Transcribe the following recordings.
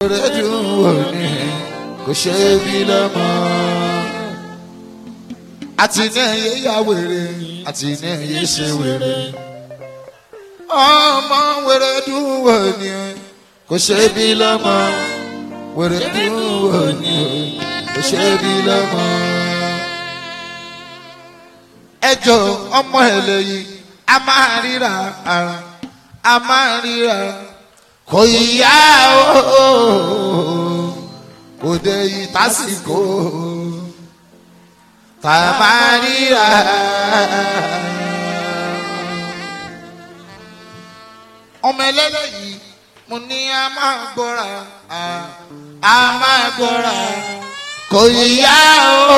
rẹ̀ dùn wò ní kò ṣe é bí lọ́mọ. àti ní ẹ̀yẹ ya wèrè àti ní ẹ̀yẹ ṣe wèrè. ọmọ wèrè dùn wò ní kò ṣe é bí lọ́mọ. wèrè dùn wò ní kò ṣe é bí lọ́mọ. ẹjọ́ ọmọ ẹ̀ lẹ́yìn a máa ríra ara a máa ríra kò yá o kò dé ìtàsíkò tá a máa ríra. ọmọ ẹlẹ́lẹ́ yìí mo ní a máa gbọ́ra a máa gbọ́ra kò yá o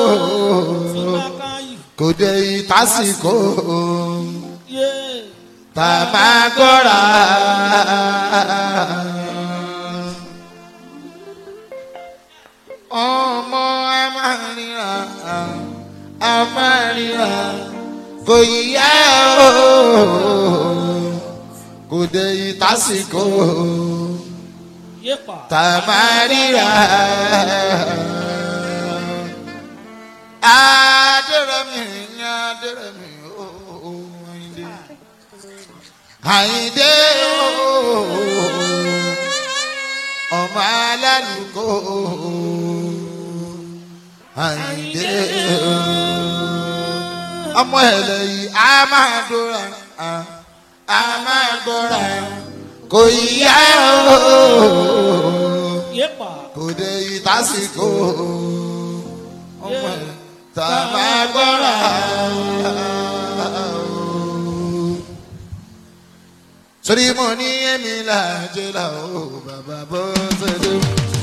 kò dé ìtàsíkò tá a máa gbọ́ra. ọmọ amárìnrà amárìnrà kò yíyá o kò dé ìtàsíkò tá a máa ríra. adérẹ̀mí ni adérẹ̀mí o Àyìndé Àyìndé o ọmọ alálùkò Àyìndé o ọmọ ẹlẹ yìí a máa dóra a máa gbọ́ra kò yíyá o kò dé ìtàsíkò ọmọ ẹ tá a máa gbọ́ra. sórí mo ní èmi làjẹ́ là ó bàbá bó ṣe dé.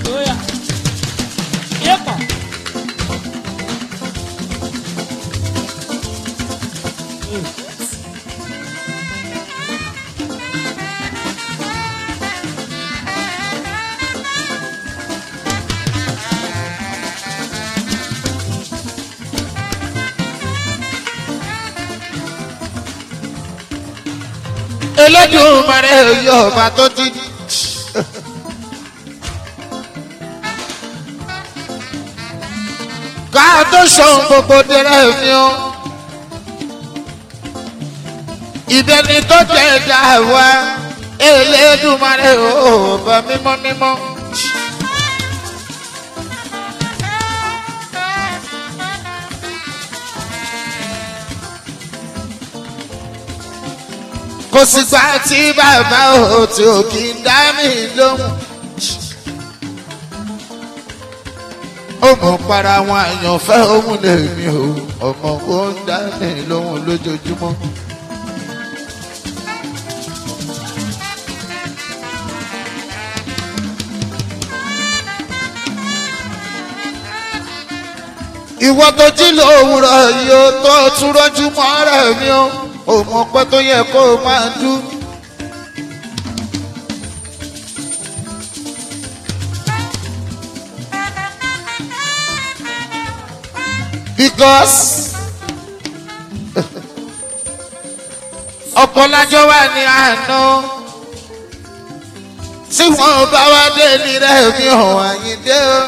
Elédùmarè yóò bá tó ti. ká tó sọ̀n gbogbo dẹrẹ́ mi o. ìbẹ̀ni tó tẹ̀ dá wa Elédùmarè yóò bá mímọ́ mímọ́. kò sì gbà tí bàbá ò tí ò kì í dá mi lóhùn. ó mọ̀ para àwọn àyànfẹ́ òun lèmi o ọmọ kò ń dá mi lóhùn lójoojúmọ́. ìwọ tó jí lówùrọ̀ yìí ó tó tún rọ́jú mọ́ rẹ̀ mi o ò mọ pé tó yẹ kó o máa dú. because ọ̀pọ̀lájọ́ wà ní àná tí wọ́n bá wá dé ní rẹ̀ mi hàn àyíndé o.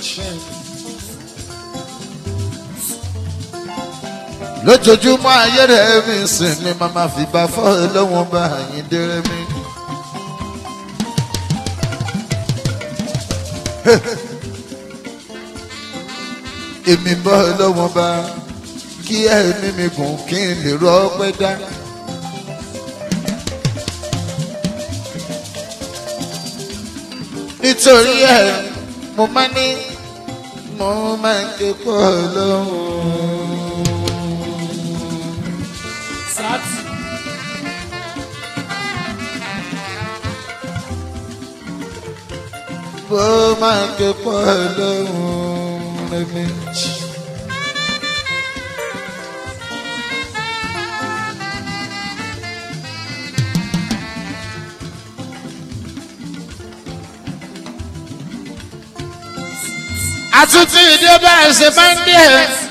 lójoojúmọ́ ayé rẹ̀ mi sìn ni màmá fi bá fọ́ lọ́wọ́n bá àyíndé rẹ̀ mi. èmi bọ́ lọ́wọ́n bá kí ẹ̀mí mi gùn kí n lè rọ ọpẹ́ dá. nítorí ẹ̀ mo máa ní mo máa ń ké pọ̀ lọ́wọ́. Sati. bó máa ké pọ̀ lọ́hùn rẹ̀mí. àtúntì ìdí ọba ẹsẹ máa ń dé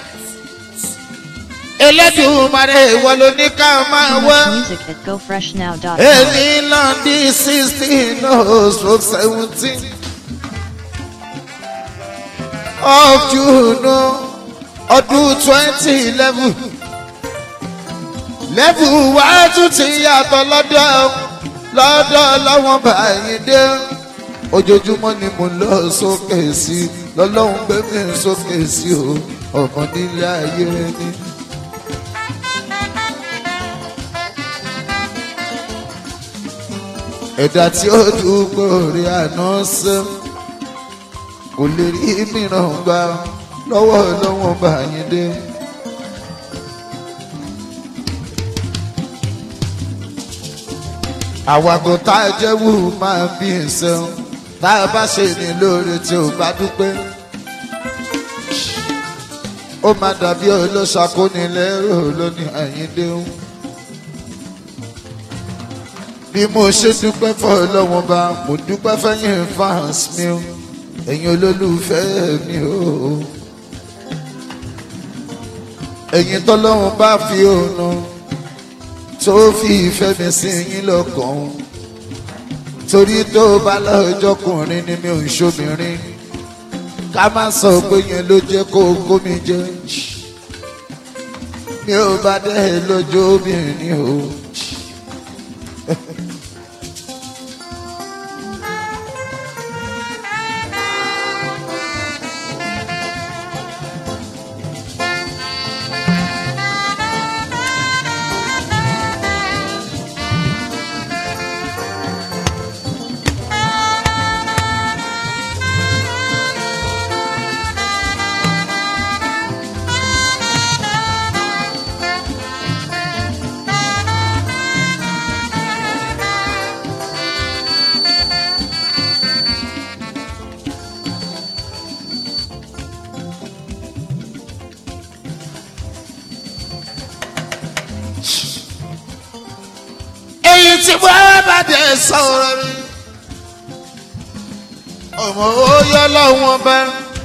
Elédùmarè ìwọ ló ní ká máa wá. Music at gofreshnow.com. èmi lọ́ndí sixteen oh stroke seventeen of June ọdún twenty eleven level wá tún ti yàtọ̀ lọ́dọ̀ lọ́dọ̀ lọ́wọ́n báyìí dé ojoojúmọ́ ni mo lọ sókè sí lọ́lọ́run gbé mi sókè sí o ọ̀kan nílé ayé ni. ẹ̀dá tí ó dúpọ̀ rí àná sẹ́ kò lè rí mìíràn gbà lọ́wọ́ lọ́wọ́ báyìí dé. àwàgò tá a jẹ́ wù máa bí ìṣẹ́un tá a bá ṣe ní lóore tí ò bá dúpẹ́. ó máa dàbí olóṣàkónilẹ́rò lónìí àyíndé ń. bí mo ṣe dúpẹ́ fọ́ lọ́wọ́n bá mo dúpẹ́ fẹ́yìn fans mi o ẹ̀yin olólùfẹ́ mi o. ẹ̀yin tọ́lọ́run bá fi òun tó fi ìfẹ́ mi sí yín lọ́kàn torí tó bá lọ́jọ́kùnrin ni mi ò ń ṣobìnrin ká má sọ pé yẹn ló jẹ́ kó kó mi jẹ mi ò bá dẹ́ lójú obìnrin o. èyí tí wọ́n bá dé sọ̀rọ̀ mi. ọmọ oyè lọ́wọ́n bá.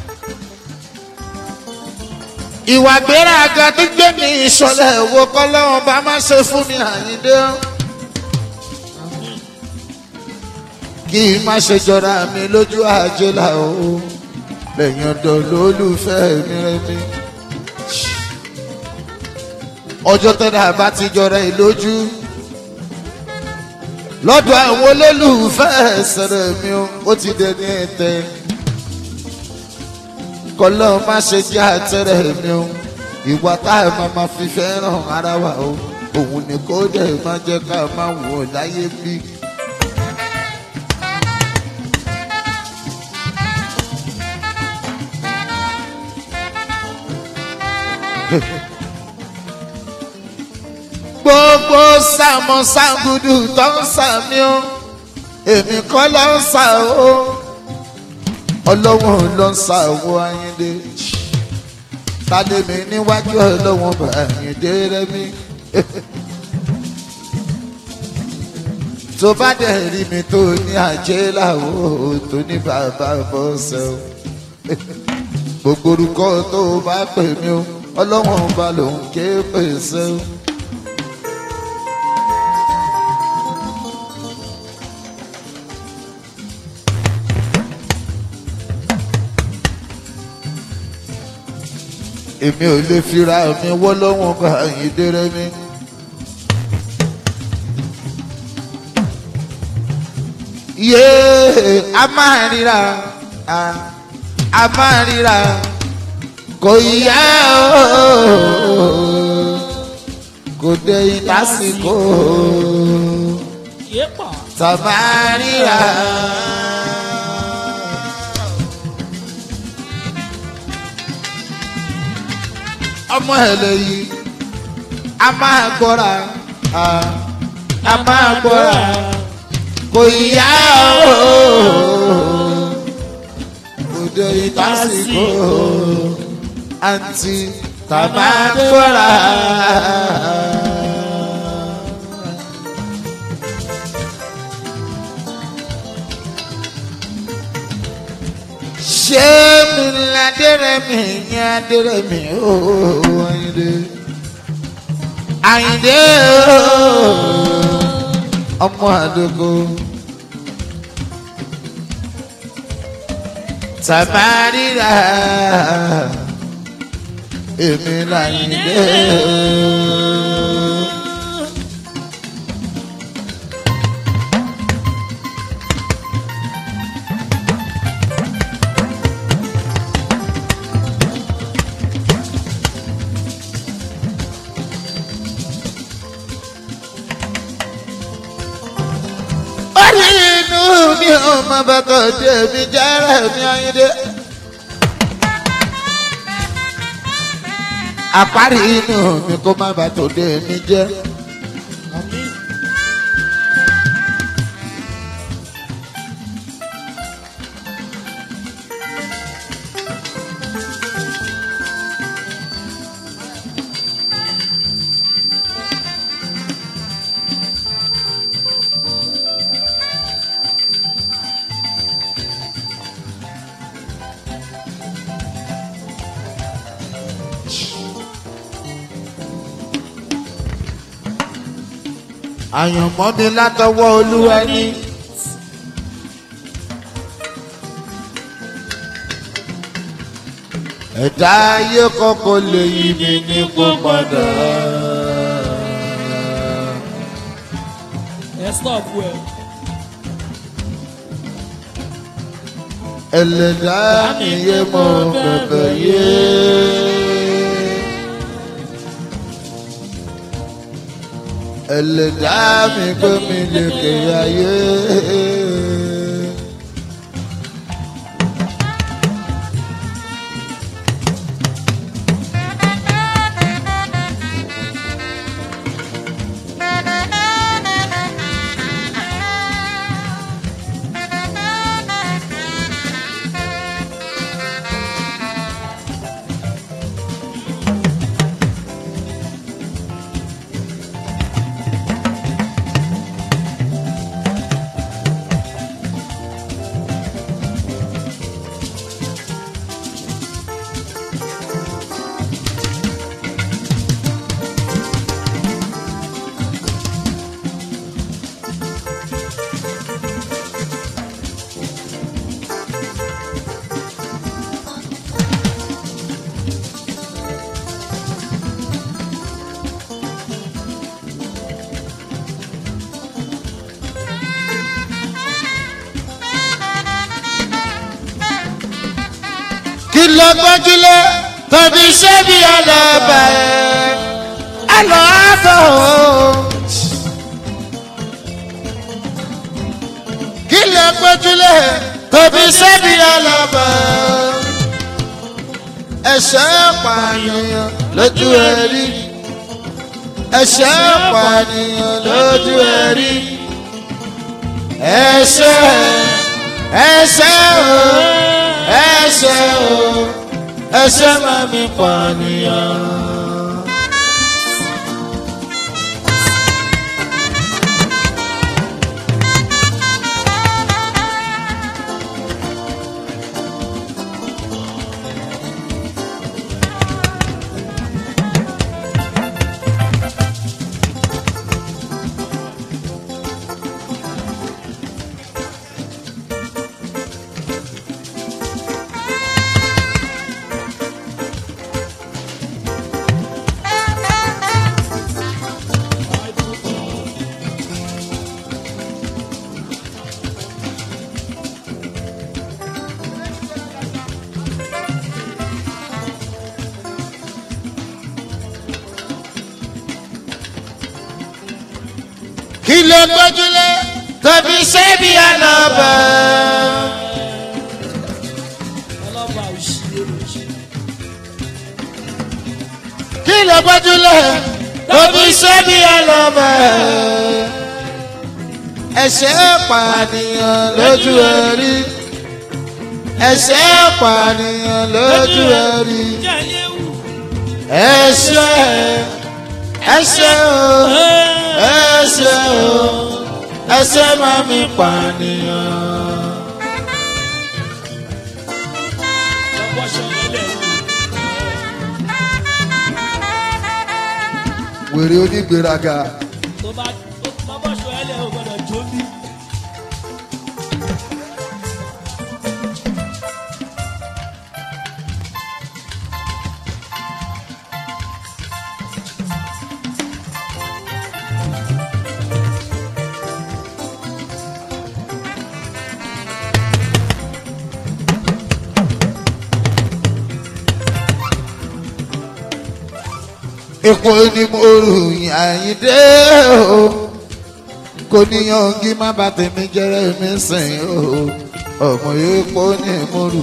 ìwà gbéraga tó gbé ní ìṣọ̀lẹ̀ wo kọ́ lọ́wọ́n bá má ṣe fún mi àyíndé. kí n má ṣe jọra mi lójú àjẹlà o lẹ́yìn ọ̀dọ̀ lólùfẹ́ mi rẹ̀ mi. ọjọ́ tẹ́lẹ̀ àbá ti jọra ẹ̀ lójú lọ́dọ̀ àwọn olólùfẹ́ ẹ̀sẹ̀rẹ̀ mi ó ti dẹni ẹ̀tẹ́ kọ́lọ́ má ṣe jẹ́ àtẹ̀rẹ̀ mi ó ìwà tá a máa ma fi fẹ́ràn ara wa o òun ni kó dẹ̀ má jẹ́ ká máa wò láyé bí. gbogbo sàmọ sàgùdù tó ń sàmì ó èmi kọ́ ló ń sà ó ọlọ́wọ́n ló ń sà ó ayíǹde tàdémi níwájú ọlọ́wọ́n bá ayíǹde rẹ́mi tó bá dẹ̀ rí mi tó ní àjẹ́ làwọ̀ tó ní bàbá bọ́sẹ̀ o gbogbo orúkọ tó bá pè mí o ọlọ́wọ́n bá lòun ké pèsè o. èmi ò lè fira mi wọ́ lọ́wọ́n bá yín déré mi. yéé a máa ríra a a máa ríra kò yá o kò dé ìdásíkò tá a máa ríra. ọmọ ẹlẹ́yìí a máa gbọ́ra a máa gbọ́ra kò yá o kò dé ìtàsíkò àǹtí tá a máa gbọ́ra. ṣé mi ládẹ́rẹ́mì ní adẹ́rẹ́mì ooo Àyìndé Àyìndé ooo ọmọ àdógó Samarira èmi láyìndé orí inú mi ò mọ bàtọ̀ jẹ́ mi jẹ́rẹ̀ mi ayíǹde. àparí inú mi kó má bàa tó dé mi jẹ́. àyànmọ́ mi látọwọ́ olúwa ní. ẹ̀dá ayé kọ́kọ́ lè yí mi ní kó padà. ẹ stop well. ẹlẹ́dá mi yé mọ bẹ̀bẹ̀ yé. ẹlẹ́dá mi gbé mi lékè ayé. kí ló gbójúlé tàbí ṣé bí ọlọ́ba ẹ̀ ẹ lọ́ àbọ̀ kí ló gbójúlé tàbí ṣé bí ọlọ́ba ẹ̀ ẹ̀ṣẹ̀ pànìyàn lójú ẹ̀rí ẹ̀ṣẹ̀ pànìyàn lójú ẹ̀rí ẹ̀ṣẹ̀ ẹ̀ṣẹ̀ o ẹ̀ṣẹ̀ o ẹ̀ṣẹ̀ máa mi pànìyàn. kí ló gbójúlé tàbí ṣé bí ọlọ́ba. ọlọ́ba òṣìṣẹ́ òṣìṣẹ́. kí ló gbójúlé tàbí ṣé bí ọlọ́ba. ẹ̀ṣẹ̀ pànìyàn lójú ẹ̀rí ẹ̀ṣẹ̀ pànìyàn lójú ẹ̀rí jẹ́ léwu. ẹ̀ṣẹ̀ ẹ̀ṣẹ̀ o ẹ̀ṣẹ̀ o ẹ̀ṣẹ̀ máa mi pànìyàn. lọ́pọ̀ ṣọlẹ̀ lẹ̀ wèrè onígbèraga tó bá lọ́pọ̀ ṣọlẹ̀ lẹ̀ ò gbọ́dọ̀ jó bí. epo ni mo rù yín àyíndé o kò níyàn kí má bà tèmi jẹrẹ mi sìn o ọmọ epo ni mo rù.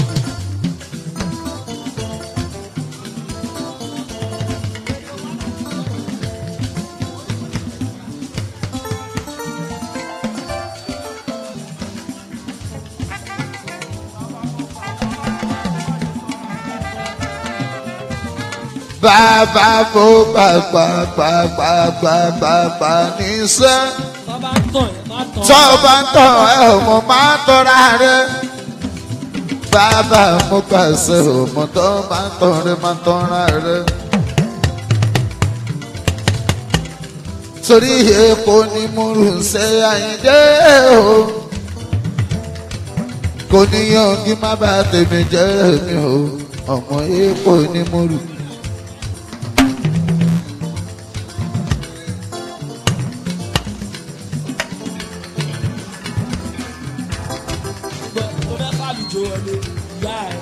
bàbá mo gbàgbà gbàgbà gbàgbà gbà níṣẹ́ Tó bá ń tàn ẹ́ má tàn. tó o bá ń tọ̀ ẹ́ ò mọ̀ máa tọ́ra rẹ. bàbá mo pàṣẹ ò mọ̀ tó o bá ń tọ̀ rẹ máa tọ́ra rẹ. torí epo ni mo rù ṣe àyíndé o kò níyàn kí má bàa tèmi jẹ́ mi o ọmọ epo ni mo rù. Gbọ́, tó fẹ́ kálùjọ wọlé ìyá ẹ̀.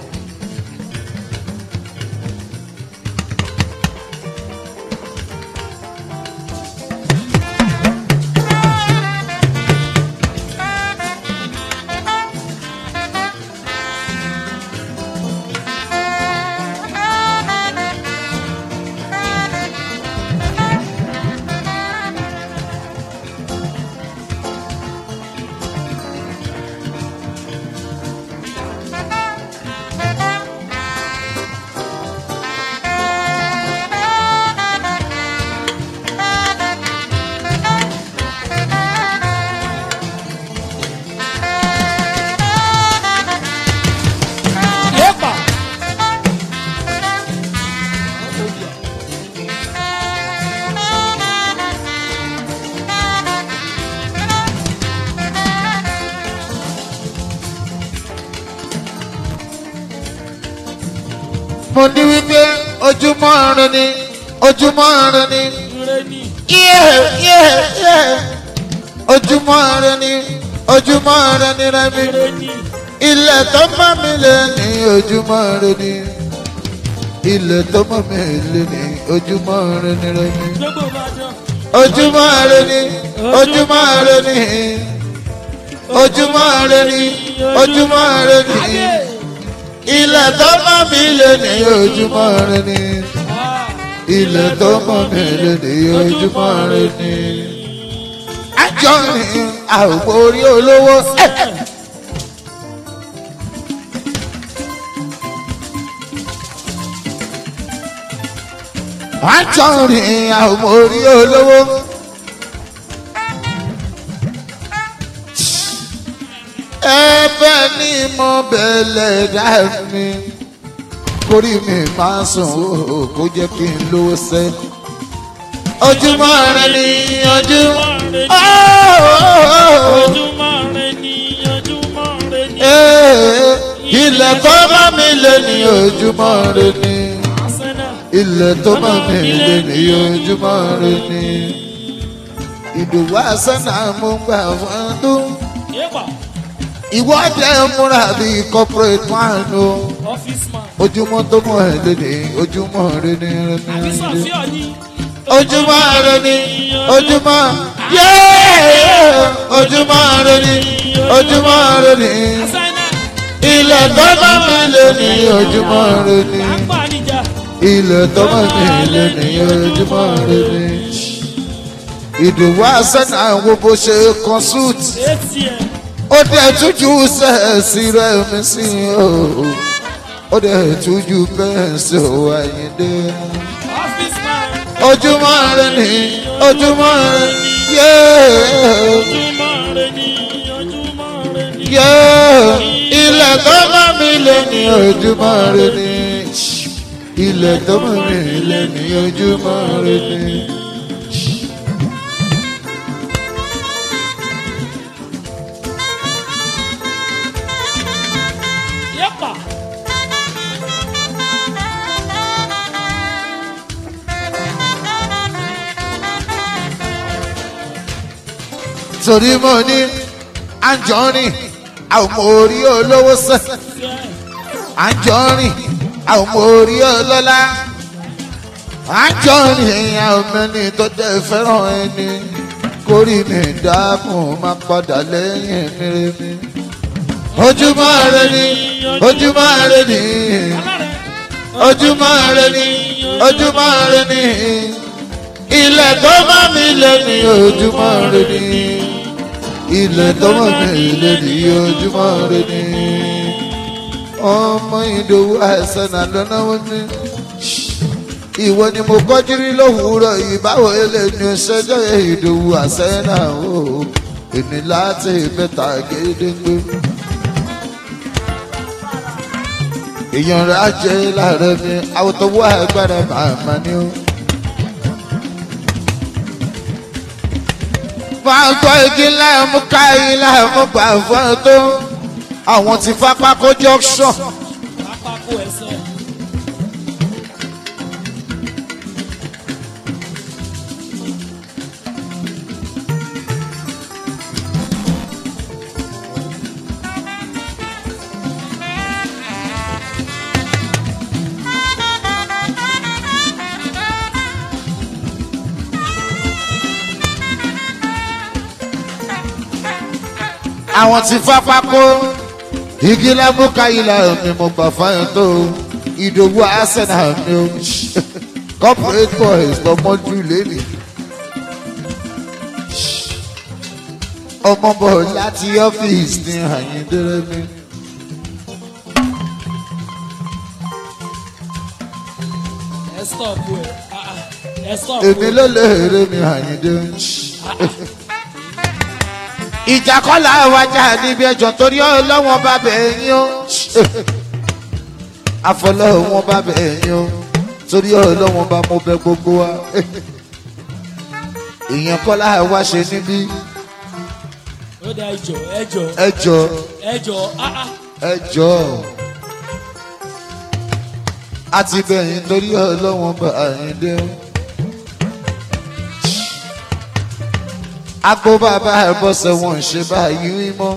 Yéèpà. mo ní wípé ojúmọ́ rẹ ni ojúmọ́ rẹ ni Ire ni. yéé yéé yéé ojúmọ́ rẹ ni ojúmọ́ rẹ ni rẹ mi Ire ni. ilẹ̀ tó mọ́ mi lé ní ojúmọ́ rẹ ni ilẹ̀ tó mọ́ mi lé ní ojúmọ́ rẹ ni rẹ mi Gbogbo máa dán. ojúmọ́ rẹ ni ojúmọ́ rẹ ni ojúmọ́ rẹ ni ojúmọ́ rẹ ni Ayé. ilẹ̀ tó mọ́ mi lé ní ojúmọ́ rẹ ni Ah. ilẹ̀ tó mọ́ mi lé ní ojúmọ́ rẹ ni. àjọ rìn àwòkọ́ orí olówó. àjọ rìn àwòkọ́ orí olówó. ẹ̀bẹ̀ ni mo bẹ̀lẹ̀ dá mi kórì mi máa sùn ó kó jẹ́ kí n lówó sẹ́. ojúmọ́ rẹ ni ojúmọ́ Ojúmọ́ rẹ ni, ojúmọ́ rẹ ni. ilẹ̀ tó bá mi lé ní ojúmọ́ rẹ ni Asẹ́nà. ilẹ̀ tó bá mi lé ní ojúmọ́ rẹ ni ìdòwú àsánà mo gbà fún ọdún Yéèpà. ìwọ́de múra bíi corporate man o Ọ́fíìsì man. ojúmọ́ tó mọ̀ ẹ́ lé ní ojúmọ́ rẹ ni rẹ ni Àbí rẹ ni. Sọ̀fíà ni. ojúmọ́ rẹ ni ojúmọ́ yéé ojúmọ́ rẹ ni ojúmọ́ rẹ ni Asẹ́nà. ilẹ̀ tó bá mi lé ní ojúmọ́ rẹ ni À ń pa níjà. ilẹ̀ tó bá mi lé ní ojúmọ́ rẹ ni. ìdùnnú àṣẹ́nà wo bó ṣe kan suit ATM. ó dẹ̀ tújú sẹ́ẹ̀sì rẹ̀ mi sí o ó dẹ̀ tújú bẹ́ẹ̀ sí o àyíndé Ọ́fíìsì man. ojúmọ́ rẹ ni ojúmọ́ rẹ yé Ojúmọ́ rẹ ni, ojúmọ́ rẹ ni. yé ilẹ̀ tó bá mi lé ní ojúmọ́ rẹ ni ilẹ̀ tó bá mi lé ní ojúmọ́ rẹ ni. Yéèpà. torí mo ní àjọrin àwọn ọmọ orí olówó sẹ́ Fẹ́. àjọrin àwọn ọmọ orí ọlọ́lá àjọ nìyẹn ọmọnì tó jẹ́ fẹ́ràn ẹni kórì mi dákun má padà lẹ́yìn mìíràn ojúmọ́ rẹ ni ojúmọ́ rẹ ni ojúmọ́ rẹ ni ojúmọ́ rẹ ni ilẹ̀ tó mọ́ mi lé ní ojúmọ́ rẹ ni ilẹ̀ tó mọ́ mi lé ní ojúmọ́ rẹ ni ọmọ ìdòwú àìsàn náà lọ́nà wọn ni ìwọ ni mo kọjú rí lówùúrọ̀ yìí báwo eléyìí ṣẹjọ́ ìdòwú àṣẹ náà o èmi láti mẹ́ta gédéńgbé. èèyàn rẹ̀ á jẹ́ láàárẹ̀ mi àwòtọ́wọ́ agbára màmá ni ó. máa gbọ́ igi láàmú ká láàmú gbà fún ẹ tó àwọn ti fapá kó junction. Pápákọ̀ ẹ̀sẹ̀. àwọn ti fapá kó igi láàmú ká láàmú mo gbà fún ẹ tó ìdòwú arsenal ni ó corporate boys lọmọdún lẹ́nu. ọmọ bọ̀ láti ọ́fíìsì ní àyíndẹ́rẹ́ mi. Ẹ stop ẹ̀. Ah, ah. Ẹ stop èmi ẹ̀. ló lè rè mi àyíndé. ìjà kọ́lá wájà níbi ẹjọ́ torí ọlọ́wọ́n bá bẹ̀ yín o. àfọlọ́wọ́n bá bẹ̀ yín o torí ọlọ́wọ́n bá mo bẹ gbogbo wa. ìyẹn kọ́lá wá ṣe níbí Ó dá ẹjọ́ ẹjọ́ ẹjọ́ ẹjọ́ ah ah. ẹjọ́ àti bẹ̀yìn torí ọlọ́wọ́n bá àyíndé o. Agbo bàbá ẹ̀ bọ́sẹ̀ wọn ṣe báyìí mọ́.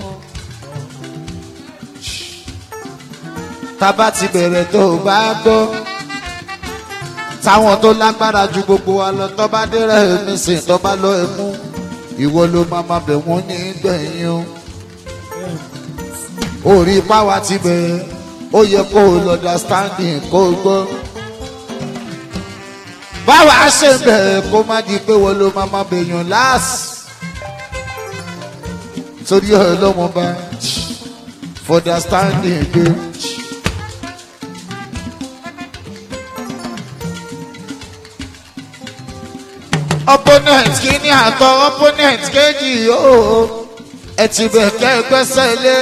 Tábà ti bẹ̀rẹ̀ tó o bá gbọ́. Táwọn tó lágbára ju gbogbo wa lọ tó bá dẹ́rẹ́ mi sìn tó bá lọ ẹ̀ mú. Ìwọ ló máa ma bẹ̀ wọ́n ní gbẹ̀yìn o. Orí páwa ti bẹ̀rẹ̀ ó yẹ kó o lọ understanding kó o gbọ́. Báwa ṣe bẹ̀rẹ̀ kó má di pé wọ́n ló máa ma bẹ̀yàn láàsì torí ọlọ́wọ́n bá for their standing gbé. opponent kìíní àtọ opponent kejì yóò ẹ ti bẹ̀ kẹ́ ẹ gbẹ́sẹ̀ lé.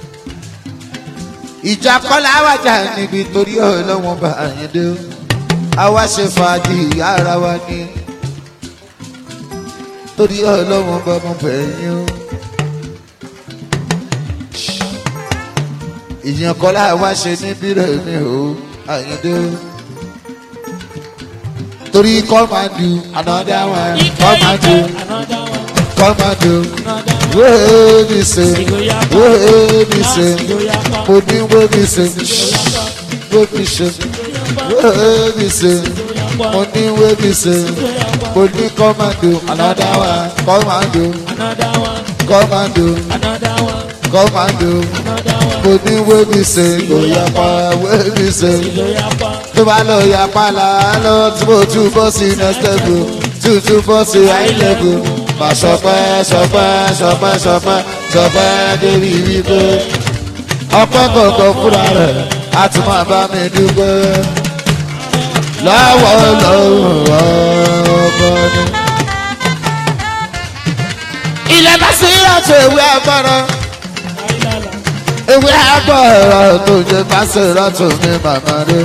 ìjà kọ́lá wájà níbi torí ọlọ́wọ́n bá àyíndé o àwa ṣe fàájì ara wa ní torí ọlọ́wọ́n bá mọ̀ bẹ̀yìn o. ìyẹn kọ́lá wá ṣe níbí rẹ̀ mi ò àyíndé o. torí come and do another one come and do Another one. come and do Another one. wey me say wey me say mo ní wey me say wey me say wey me say mo ní wey me say mo ní come and do another one come and do Another one. come and do Another one. come and do Another one. mo ní wey me say kò yá pa wey me say. Ìlóyà pa. tó bá lọ ya pálá lọ tí mo tún bọ́ sí next level tún tún bọ́ sí high level mà sọpẹ́ sọpẹ́ sọpẹ́ sọpẹ́ sọpẹ́ débi wípé ọpẹ́ kọ̀ọ̀kan fúnra rẹ̀ á tún máa bá mi dúpẹ́ lọ́wọ́ lọ́wọ́ ọkọ ni. ilẹ̀ bá sí ìrọ̀tò ìwé agbára Àìlàlà. ìwé agbára tó jẹ bá sí ìrọ̀tò mi màmá rẹ̀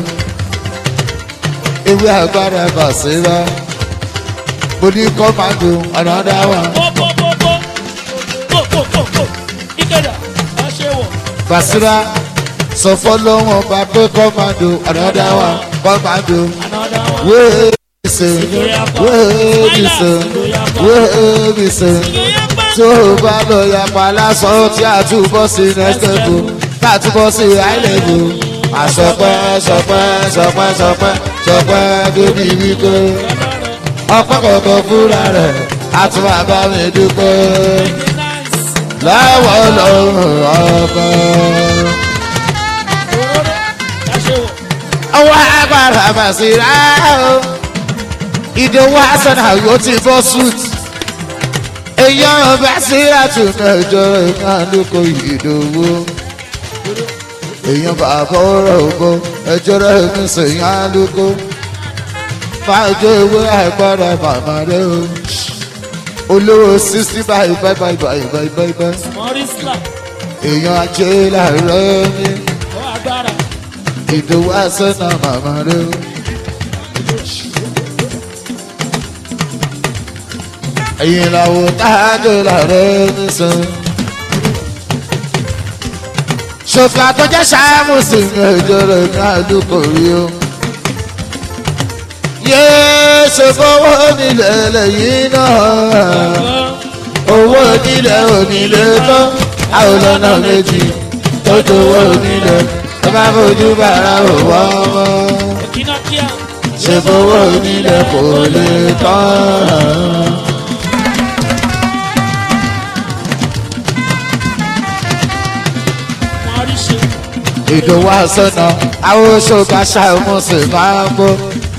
ìwé agbára bàṣírà mo ní kọ́mádù ọ̀nàdá wa Pó pó pó pó. Pó pó pó pó. Ìkẹdà. Wá ṣe wọ̀. bàṣírà sọ fọlọ́wọ́n bá pé kọ́mádù ọ̀nàdá wa kọ́mádù Another one. wéé ṣe wéé ṣe wéé ṣe Ìlóyà pa. tó o bá lọ yapa lásán tí a túbọ̀ sí next level tá a túbọ̀ sí high level àsọpẹ́ sọpẹ́ sọpẹ́ sọpẹ́ sọpẹ́ débi wípé ọpẹ́ kọ̀ọ̀kan fúnra rẹ̀ àti bàbá mi dúpẹ́ lọ́wọ́ lọ́rùn ọkọ̀. ọwọ́ agbára bàṣírà o ìdòwò hasan àyò ti bọ́ suit èèyàn bàṣírà tún mẹ́jọ ìkan lóko ìdòwò èèyàn bàbá ọ̀rọ̀ ògbó ẹjọ́ rẹ̀ mi sèyàn lóko fàájọ ìwé àìpọ́nra màmá rẹ̀ o olówó sixty báyìí báyìí báyìí báyìí báyìí báyìí báyìí Mọ́rísílà, èèyàn ajé làárọ̀ mi ó agbára. ìdòwò àṣẹnà màmá rẹ o. ẹ̀yìn làwọn táàdé làárọ̀ mi sàn. ṣòfò àtọ́jọ́ ṣáàmù sí ní ẹjọ́ rẹ̀ ní àdúgbò rí o. yéé ṣe fowó nílẹ̀ lẹ́yìn náà owó onílẹ̀ onílé tó àwọn ọ̀nà méjì tó jowó onílẹ̀ tó bá fojú bàrà òwò ọmọ Kínákíá, ṣe fowó onílẹ̀ kò lè tán. Mọ́ríṣe, ìdòwò àsọnà àwọn oṣooṣà ṣàmùsùn máa ń bọ́.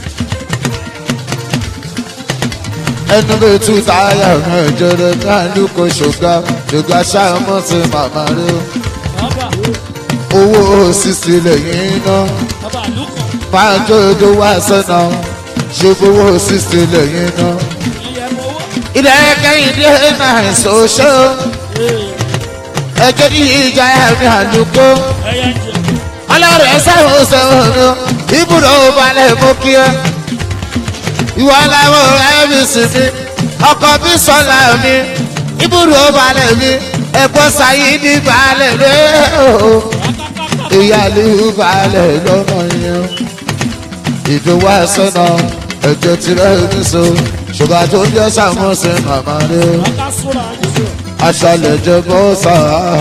ẹnu bí tú táyà rẹ̀ jẹrẹ náà lóko ṣògá ṣògá ṣàmùsùn màmá rẹ̀ bàbá, owó sísè lẹ́yìn náà. bàbá Lúkọ̀, máa jó ojú wá sọ́nà ṣe fowó sísè lẹ́yìn náà. ilẹ̀ mowó. ilẹ̀ kẹ́hìndé náà ṣoṣo ẹjọ́ ní ìjà ẹ̀mí àlùkò Ẹyẹ ń jẹ, ọlọ́rẹ̀ sẹ́wọ̀n sẹ́wọ̀n mi ibùdó balẹ̀ mú kí ẹ. ìwọ làwọn ẹ̀mí sì mi ọkọ̀ bí sọ́la mi ibùdó balẹ̀ mi ẹ̀gbọ́n sáyé ní balẹ̀ rẹ̀ o ìyáálé balẹ̀ lọ́nà yẹn ìdúwà sọ́nà ẹ̀jẹ̀ tirẹ̀ ní so ṣùgbọ́n tó ń jẹ́ sàmúsẹ̀ màmá rẹ̀ bàbá Súra ń jẹ. aṣálẹ̀ jẹ́ bọ́sà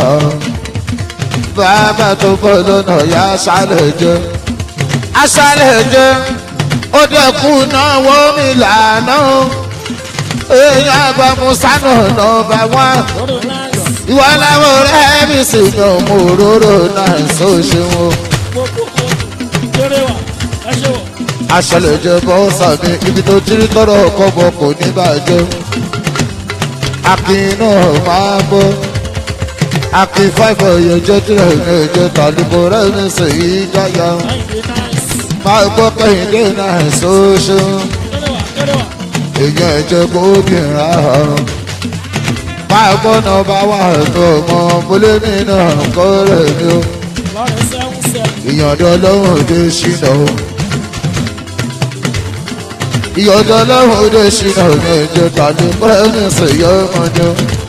bàbá tó bọ́ lọ́nà ya aṣálẹ̀ jẹ́ aṣálẹ̀ jẹ́ ó dẹkùn náà wọ́n mi lànà èèyàn àgbàmú sánà nọ́ọ̀bà wọn Lọ́dọ̀ náà, ìwọ làwọn ọ̀rẹ́ mi sì ní ọmọ òróró náà sọ ṣe wọn. gbogbo kéré wà, ẹ ṣe wọ̀. aṣọlẹ̀ jẹ bọ́sà mi ibi tó tírí tọrọ kọ́bọ̀ kò ní bàjẹ́. akin náà máa bọ́ akin fáìfọ̀ yẹn jẹ́ tirẹ̀ ní ẹ̀jẹ̀ tàlùkò rẹ̀ ní sèyí jáyà. Láìdé náà, máa gbọ́ kẹ́hìndé náà sọ ṣe kéré wà, kéré wà. èèyàn ẹ̀jẹ̀ kó bìnrin àárọ̀. máa gbọ́ náà bá wà tó mọ mọ́lẹ́mí náà kọ́ rẹ̀ ni ó. Lọ́rẹ̀ sẹ́wọ̀n sẹ́wọ̀n. ìyọ̀dọ̀ lọ́hùn òde ṣìnà o. ìyọ̀dọ̀ lọ́hùn òde ṣìnà o ní ẹ̀jẹ̀ tàbí pẹ́ẹ́mìsì yọ ọmọdé.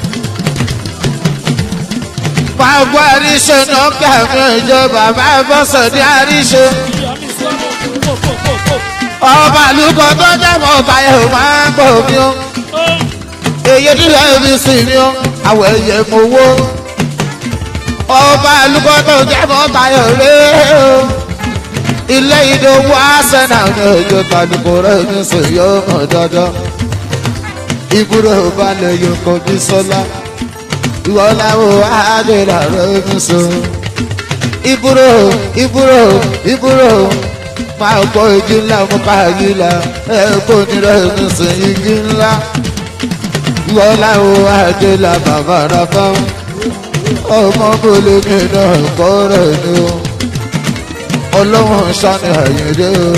máa gbọ́ àríṣe náà kàmí ẹ̀jẹ̀ bàbá bọ́sẹ̀ ní àríṣe. Ìyá mi sọ́nà, kò kò kò kò. ọba àlùkò tó dẹ́mọ̀ báyọ̀ máa ń gbọ́ mi o. Ó, èyí nílẹ̀ mi sì ni o. àwọ̀ ẹ̀yẹ mo wó. ọba àlùkò tó dẹ́mọ̀ báyọ̀ rè o ilé ìdòwò àṣẹnà ní ọjọ́ tàbíkò rẹ̀ ní sèyọ́ mọ̀ dandan ìbúrò balẹ̀ yòókò bí sọ́lá ìwọ làwọn àádọ́rà rẹ̀ ní sọ ìbúrò ìbúrò ìbúrò máa gbọ́ igi ńlá mú káàgì la ẹ̀kọ́ nírẹ̀ ní sọ igi ńlá ìwọ làwọn àádọ́rà bàbá rà fáwọn ọmọ bọ́lé mi náà kọ́ rẹ̀ ní o ọlọ́wọ́n sani àyẹ̀dẹ́ o.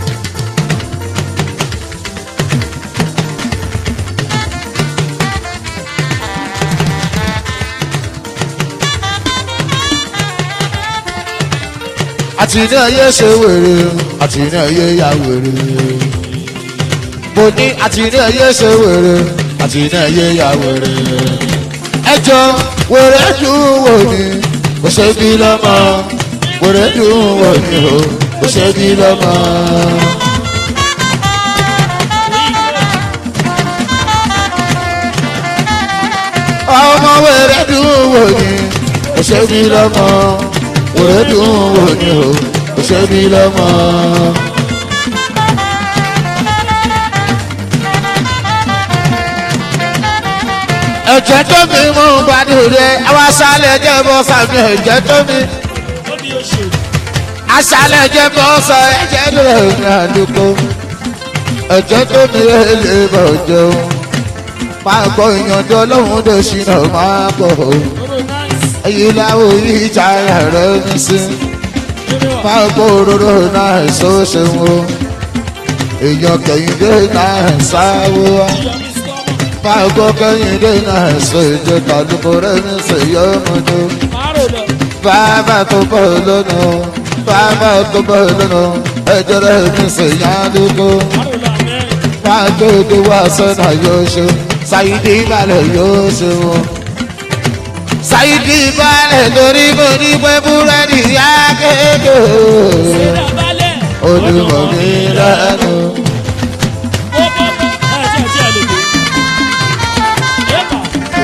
àti ní ayé ṣe wèrè àti ní ayé ya wèrè. mo ní àti ní ayé ṣe wèrè àti ní ayé ya wèrè. ẹjọ́ wèrè dùn wò ní kò ṣe bí lọ́mọ wèrè dùn wò ní o kò ṣe bí lọ́mọ. ọmọ wèrè dùn wò ní kò ṣe bí lọ́mọ wèrè dùn wò ní o ṣe mí lọ́mọ. ẹ̀jẹ̀ tó mi mú gbàdúrà àwọn aṣálẹ̀ jẹ́ bọ́ sàmì ẹ̀jẹ̀ tó mi ó ní oṣù aṣálẹ̀ jẹ́ bọ́ sọ ẹ̀jẹ̀ tó mi àdúgbò ẹ̀jẹ̀ tó mi lè bọ̀ jẹun máa gbọ́ ìyànjọ́ lọ́hùn tó ṣìnà máa gbọ́ ọ̀rọ̀ náìsì èyí láwọn ìjà rẹ̀ mi sí nínú wa máa gbọ́ òróró náà ṣó ṣe wọ́n èèyàn kẹ̀yìndé náà ṣáwó wá yọmí sọ́mọ̀ máa gbọ́ kẹ̀yìndé náà ṣó ìjọ kàlùkò rẹ̀ mi sì yọ ọmọdé márò lọ bàbá tó bọ̀ lọ́nà bàbá tó bọ̀ lọ́nà ẹ̀jẹ̀ rẹ̀ mi sì yá dúkọ́ márò lọ àmẹ́rin máa gbé wá sọ́nà yóò ṣe ṣàyídì ìbàlẹ̀ yóò ṣe wọn. ṣàyídì ìbàlẹ̀ torí mo ní pé búrẹ́dì yá kéèké ṣẹlẹ̀ balẹ̀ olùmọ̀ mi lẹ́nu. ó bọ́ bọ́ ẹ̀ tí ẹ̀ tí ẹ̀ lè dé. Yẹ́pà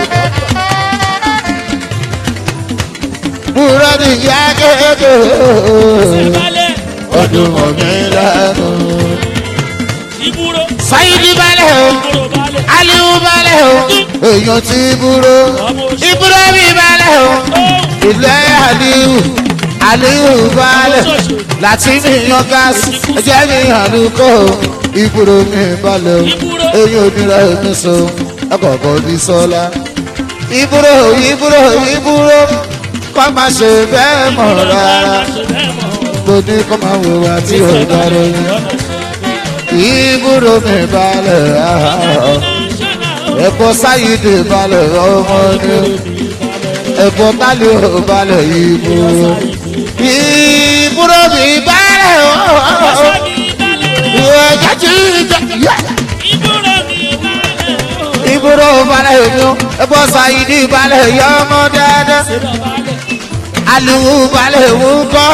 búrẹ́dì yá kéèké ṣẹlẹ̀ balẹ̀ olùmọ̀ mi lẹ́nu. ìbúrò ṣàyídì ìbàlẹ̀ o ìbúrò balẹ̀ aliu ìbàlẹ̀ o èèyàn ti búrò ìbúrò mi ìbàlẹ̀ o ilé aliu aliu ìbàlẹ̀. láti mi yan gáàsì ẹjẹ mi àlùkò ìbúrò mi balẹ̀ o Ìbúrò. eyín onírà mi so ẹkọ̀ọ̀kọ̀ bí sọ́lá. ìbúrò ìbúrò ìbúrò kọ́ máa ṣe bẹ́ẹ̀ mọ̀ rárá mo ní kọ́ máa wò wá tí ò dára yín. ìbúrò mi balẹ̀ ahọ́ ẹ̀kọ́ sáyidé balẹ̀ ọmọ ni ẹ̀kọ́ tálẹ̀ ò balẹ̀ ìbúrò. ìbúrò mi balẹ̀ ọ̀hún ibùdó balẹ̀ mi ẹ̀bọ́ sayidi balẹ̀ yọ ọmọ dáadáa aliwu balẹ̀ wù kọ́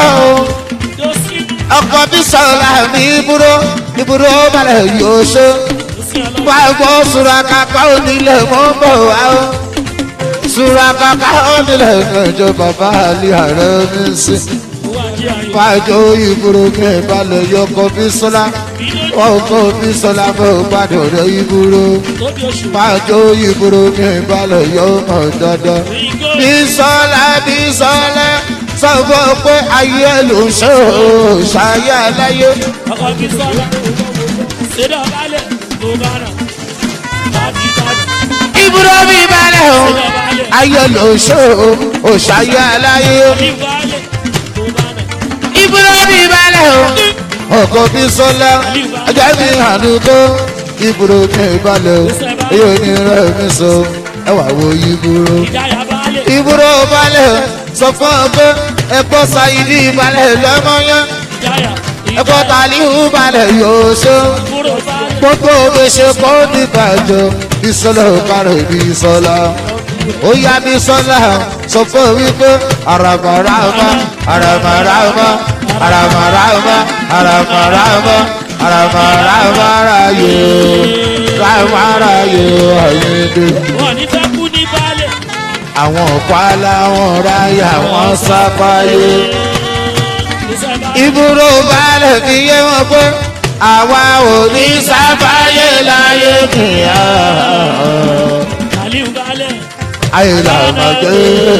ọkọ̀ bí sọ̀rọ̀ mi ibùdó ibùdó balẹ̀ yóò ṣe pàgbọ́ surakaka onílẹ̀ mọ́ bọ̀ wá o surakaka onílẹ̀ ẹ̀jọ̀ bàbá àlẹ́ ààrẹ mi sí pàjọ ibùdó mi balẹ̀ yọ ọkọ̀ bí sọ́lá ọkọ̀ bí sọ́lá bọ̀ gbàdọ̀ rẹ̀ ibùdó pàjọ ibùdó mi balẹ̀ yọ ọmọ dandan bísọ́lá bísọ́lá sọ fún ọ pé ayé ló ń ṣe ò ṣayé aláyé. ibùdó mi balẹ̀ o ayé ló ń ṣe ò ṣayé aláyé. ibùdó mi balẹ̀ o ọkọ̀ bísọ́lá ajá mi hànú tó ibùdó mi balẹ̀ o èyí ò ní rẹ̀ mi sọ ẹwà wo ibùdó ibùdó balẹ̀ sọ fún ọ pé ẹ̀kọ́ sayidi balẹ̀ lọ́mọ́yán ẹ̀kọ́ talihu balẹ̀ yóò ṣe gbogbo gbèsè kó ní bàjọ́ bisola kárẹ̀ bisola ó yá bisola sọ fún ọ wípé aramarama aramarama aramarama aramarama aramarama rayo ramarayo ayédè Wọ́n ní fẹ́ kú ní balẹ̀. àwọn ọ̀pá làwọn ráyà wọn sáfáyé ìbúrò balẹ̀ fi yé wọn pé àwa ò ní sáfáyé láyé kìíyà Aliu balẹ̀. ayé làwọn gbé.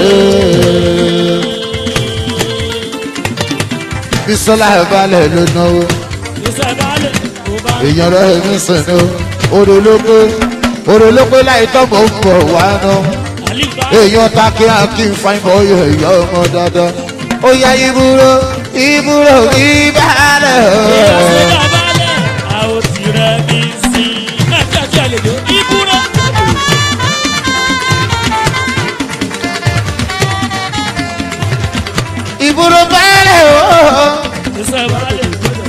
bisola balẹ̀ ló náwó Ìṣẹ́ balẹ̀. Kò balẹ̀. èèyàn rẹ̀ mi sìn ní orológbé orológbé láì tọ́gbọ̀ ń bọ̀ wá náà Aliu balẹ̀. èèyàn takí akí fáin bọ́yọ̀ èèyàn ọmọ dandan ó yá ìbúrò ìbúrò ìbálẹ̀ Ìṣẹ́ balẹ̀. A ò ti rẹ̀ mí sí. Ẹ jẹ́ kí ẹ lè dé. Ìbúrò. ìbúrò bálẹ̀ Ìṣẹ́ balẹ̀.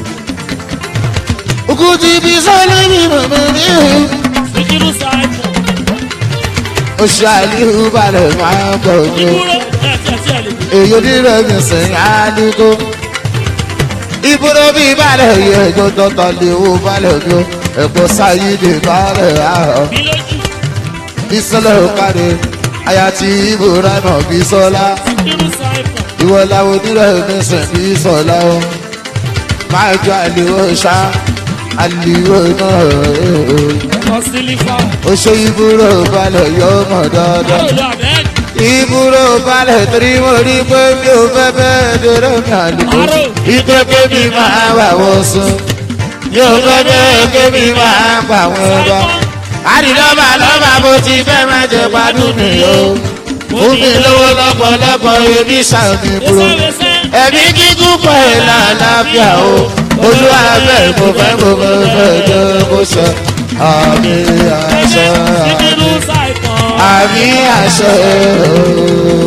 òkúti bí sọ́lé mi mọ̀mọ́ ní Sikiru Saipon. oṣù àlìhù balẹ̀ máa ń bọ̀ ní Ìbúrò. Ẹ jẹ́ kí ẹ lè dé. èyí onírẹ̀ mi sìn àdúgbò ìbúrò bí balẹ̀ yẹ ẹjọ́ tọ́tọ́ lè wo balẹ̀ mi ẹ̀kọ́ sáyidé balẹ̀ ahọ́. Bí lójú. bisola okade aya ti ibrahim bisola Sikiru Saipon. ìwọ làwọn onírẹ̀ mẹsàn bisola o máa jọ àlìwò ṣá àlìwò náà ọmọ sílífà oṣù ìbúrò balẹ̀ yóò mọ̀ dáadáa. àròlọ abẹ́ẹ̀dì ìbúrò balẹ̀ torí mo rí pé mi ò fẹ́ bẹ́ẹ̀ dúró mi àlùkò. ìgbé kébì máa wà wọ́n sùn. mi ò fẹ́ bẹ́ẹ̀ kébì máa bà wọ́n bá. àdìlọ́bà lọ́bà bó ti fẹ́ máa jẹ gbádùn mi o. fún mi lówó lọ́pọ̀lọpọ̀ ebi sàmì búrò. ẹ̀mí kíkún pọ̀ ẹ̀ lálàáfíà o. olúwa bẹ́ẹ̀ mo fẹ́ mo fẹ́ fẹ́ jẹ́ bó ṣe. àmì àṣẹ síbírú àmì ṣàìtàn àmì àṣẹ o.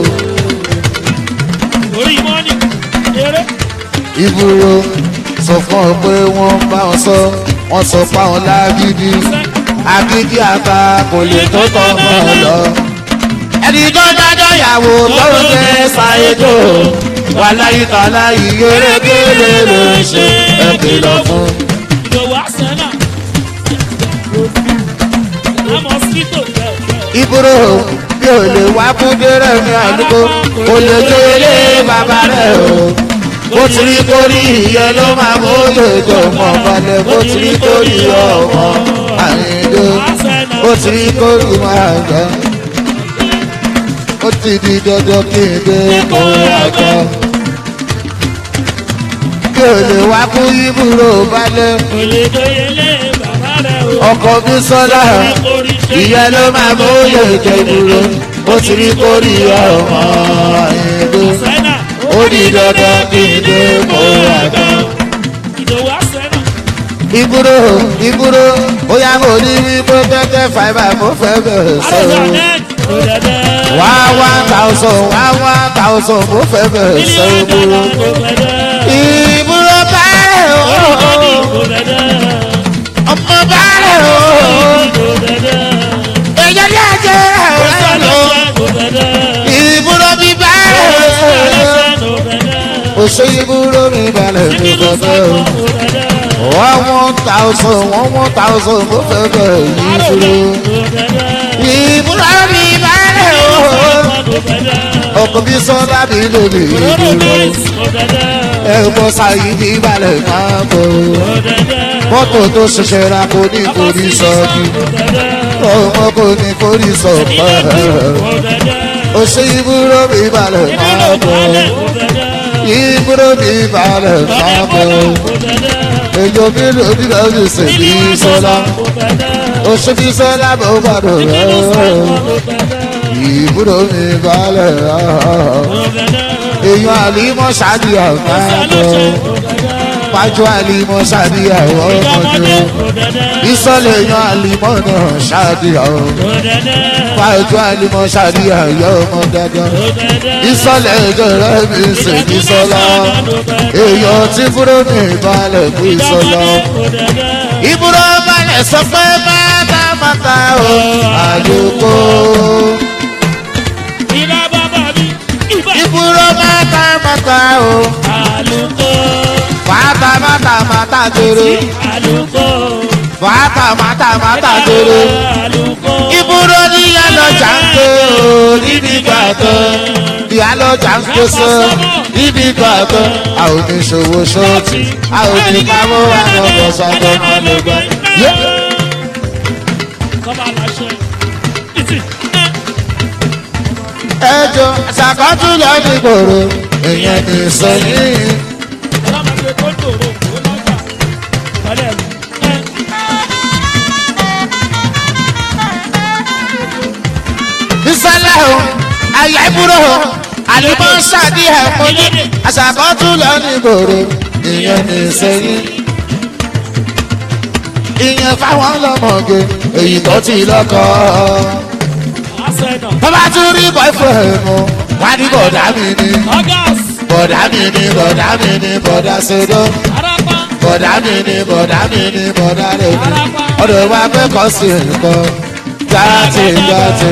orí mọ́nì eré ìbúrò sọ fún ọ pé wọ́n bá wọn sọ wọ́n sọ fáwọn lágídí agídí àgbà kò lè tó tọ́ mọ́ ọ lọ. ẹni tó dájọ́ ìyàwó tó ń gbé ṣàyẹ̀dò wà láyé tàlá ìyẹ́rẹ́gẹ́lẹ́ ló ń ṣe ẹ kìlọ̀ fún. ìdòwò àṣẹ́nà àmọ́ síkò jẹ́ ìbúrò mi ò lè wá fún dérẹ́ mi àdúgbò kò lè jó ilé bàbá rẹ̀ o. bó ti rí kórí ìyẹn ló máa mú lòjò mọ̀ balẹ̀ bó ti rí kórí ọmọ àyìndó bó ti rí kórí máa gbẹ. ó ti di dandan kí n dé kó àgbà. mi ò lè wá fún ìbúrò balẹ̀ kò lè dóyelé bàbá rẹ̀ o. ọkọ̀ mi sọ́dà ìyẹn ló máa mú lòjò dúró bó ti rí kórí ọmọ àyìndó àṣẹ́nà ó di dandan kí n dé kó àgbà. ìdòwò àṣẹ́nà ìbúrò ìbúrò bóyá mo ní wípé kẹ́kẹ́ fàìbà mo fẹ́ bẹ̀rẹ̀ àròlọ sọ. abẹ́ẹ̀dì kò dẹ̀dẹ̀ wá wá tàùsàn wá wá tàùsàn mo fẹ́ bẹ̀rẹ̀ sọ ìbúrò. kò dẹ̀dẹ̀ ìbúrò báyẹ̀ o kò dẹ̀dẹ̀ ọmọ báyẹ̀ o kò dẹ̀dẹ̀ èyàn ní àjẹ́ rẹ̀ lọ. kò dẹ̀dẹ̀ ìbúrò mi báyẹ̀ o kò dẹ̀dẹ̀ òṣè ìbúrò mi balẹ̀ mi síbírú fẹ́ o. ṣàìtàn kò dẹ̀dẹ̀ wọ́n one thousand wọ́n one thousand mo fẹ́ bẹ̀rẹ̀ yìí àròlọ dúró. kò dẹ̀dẹ̀ ìbúrò mi báyẹ̀ o. kò dẹ̀dẹ̀ ọkọ̀ bí sọ́dá mi lòdì òróró ìdúró. boys kò dẹ̀dẹ̀ ẹ̀gbọ́n sáyé ní balẹ̀ máa bọ̀. kò dẹ̀dẹ̀ mọ́tò tó ṣẹ̀ṣẹ̀ ra kò ní forí sọ́ọ̀dù. kò dẹ̀dẹ̀ ọmọ kò ní forí sọ̀pọ̀. kò dẹ̀dẹ̀ ó ṣe ìbúrò mi balẹ̀ máa bọ̀. ìbúrò mi balẹ̀ máa bọ̀. èyí mi lòdì lọ́dún sí bí sọ́lá. ó ṣe bí sọ́lá bó gbàdọ̀ rẹ̀. ìbúrò mi balẹ̀ èèyàn àlímọ̀ ṣáàdìyà máa bọ̀. Pájú àlímọ̀ ṣáàdìyà ọmọdé. Ìsọ̀lẹ̀ èèyàn àlímọ̀ náà ṣáàdìyà o. Pájú àlímọ̀ ṣáàdìyà yọ ọmọ dandan. Ìsọ̀lẹ̀ èjò rẹ̀ mi sì ní sọ́lá. Èèyàn tí búrò mi balẹ̀ fún ìsọ̀lá. Ìbúrò balẹ̀ sọ pé máta o. Àyòkó. Ìbúrò máta o. Mata mata mata jere. Mata mata mata jere. Ìbúrò ní ìyálọ́jà ń pè ó níbi gbàgbọ́. Ìyálọ́jà ń pèsè níbi gbàgbọ́. A ò ní ṣòwò ṣọ́ọ̀tì. A ò ní káwọ́ àwọn ọ̀gbọ̀n sọ́dọ̀ máa lè gbọ́. Ẹjọ́ ṣàkọ́tù lọ ní gbòòrò. Ìyẹn ní sẹ́yìn. Bísọ́lá o, àyà ìbúrò o, àlùmọ́ ṣàdí ẹ̀ mọ́ ní. Àṣàkọ́tù lọ ní gbòòrò. Ìyẹn ní sẹ́yìn. Ìyẹn fáwọn ọlọ́mọge, èyí tó ti lọ́kọ̀ọ́ bàbá tún rí boyfriend mu wá ní bọ̀dá mi ní bọ̀dá mi ní bọ̀dá mi ní bọ̀dá sodo bọ̀dá mi ní bọ̀dá mi ní bọ̀dá rẹ̀ ní ọ̀dọ̀ wa pẹ́ kọ́ sí nǹkan jáde jáde.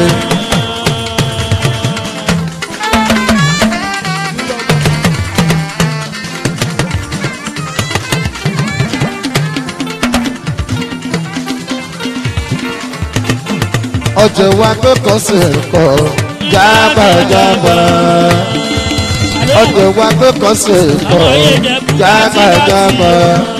ọjọ́ wa pé kọ́ sí nǹkan jábàjábà. ọdẹ wa tó kọ́ sí ẹ̀kọ́ jákàjáká.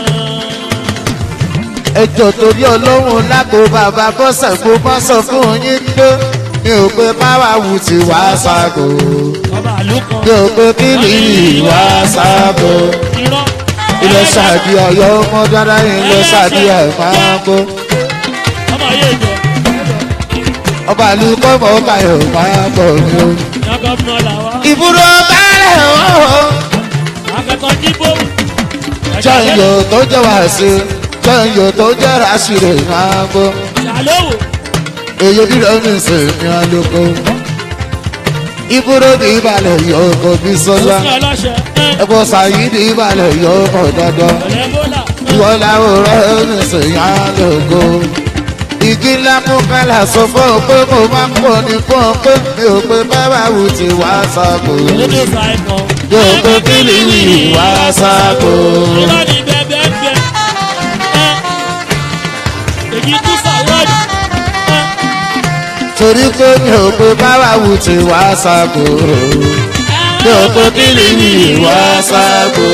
ẹjọ́ torí ọlọ́run lágbo bàbá bọ́sẹ̀ kó bá sọ fún yín pé mi ò pé báwa wù tí wá ságo ọba àlùkò mi ò pé kí ni ìwà ságo irọ́ ilẹ̀ ṣàdí ọ̀yọ́ ọmọ dára ilẹ̀ ṣàdí ẹ̀ máa gbó ọmọ yé jọ ọba àlùkò mọ̀ ọ́kà ẹ̀ máa gbọ̀ ni o. yan gọ́fúnà làwa ìbúrò bẹ́ẹ̀ o. akẹ́kọ̀ọ́ jíbó jẹ́yọ̀ tó jẹ́ wàásù jẹ́yọ̀ tó jẹ́ rásìrè máa gbó. ṣàlówó èyí bí lóun ní sèmi alóko. ìbúrò ní ìbàlẹ̀ yóò kó bí sọ́lá. òsì ọlọ́ṣẹ ẹ̀kọ́ sàyí ní ìbàlẹ̀ yóò kó dandan. ọ̀lẹ́ bólà ìwọ́n láwòrán ní sèmi alóko. igi ńlá mú kálá sọ fún ọ pé mo máa ń pọ̀ ní fún ọ pé mi ò pé bábà wù tí wàá sáko. lédè ṣàìkọ́ yóò pé kí ni wàá sáko. irọ́ ni bẹ́ẹ̀ bẹ́ẹ̀ èyí tún sàwọ́dì torí pé mi ò pé báwa wù tí wàá sáko. mi ò pé kí ni wàá sáko.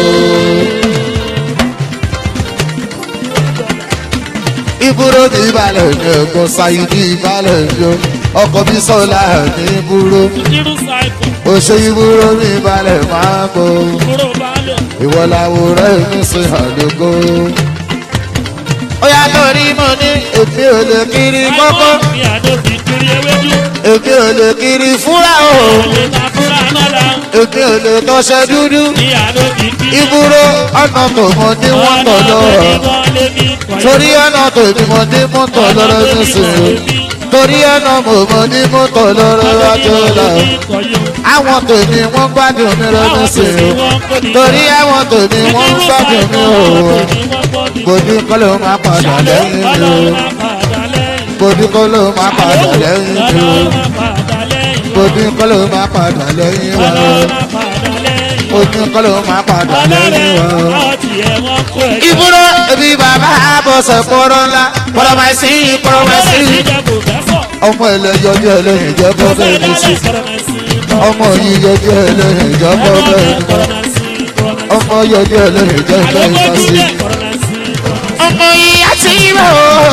ìbúrò ní ìbàlẹ̀ ní ẹ̀gbọ́n sáyé ní ìbàlẹ̀ yó ọkọ̀ bí sọ́lá ní ìbúrò irú ṣàìkọ́ òṣè ìbúrò ní ìbàlẹ̀ máa kó kúrò balẹ̀ ìwọ làwòrán ẹ̀mí sí àdógó. ó yà torí mo ní èmi ò lè kiri kọ́kọ́ ní àdó fi kiri ewédú èmi ò lè kiri fúnra o olè ta fúnra náà èmi ò lè tọ́ṣẹ́ dúdú ní àdó fi kiri ìbúrò ọ̀nà tó mọ ní wọ́n tọ̀ lọ́rọ̀ torí ọ̀nà tó ní mo ní mú tọ̀ lọ́rọ̀ nísìnyí torí ọ̀nà mo mọ ní mú tọ̀ lọ́rọ̀ wájú lọ àwọn tó ní wọ́n gbádùn mi lọ nísìnyí torí àwọn tó ní wọ́n gbádùn mi o kò ní kọ́ ló máa padà lẹ́yìn mi o kò ní kọ́ ló máa padà lẹ́yìn mi o kò ní kọ́ ló máa padà lẹ́yìn wa o kò ní kọ́ ló máa padà lẹ́yìn wa o. ìbúrò ẹbí bàbá bọ̀sẹ̀ kọ́rọ́ ńlá kọ́rọ́ máa sí kọ́rọ́ máa sí. ọmọ ẹlẹ́yọ jẹ́ ẹlẹ́yìn jẹ́ bọ́ bẹ́ẹ̀ ní sí. ọmọ yìí yọ jẹ́ ẹlẹ́yìn jẹ́ bọ́ bẹ́ẹ̀ ní sí. ọmọ yọ jẹ́ ẹlẹ́yìn jẹ́ bẹ́ẹ̀ ní sí. ọmọ yìí á ti rọ̀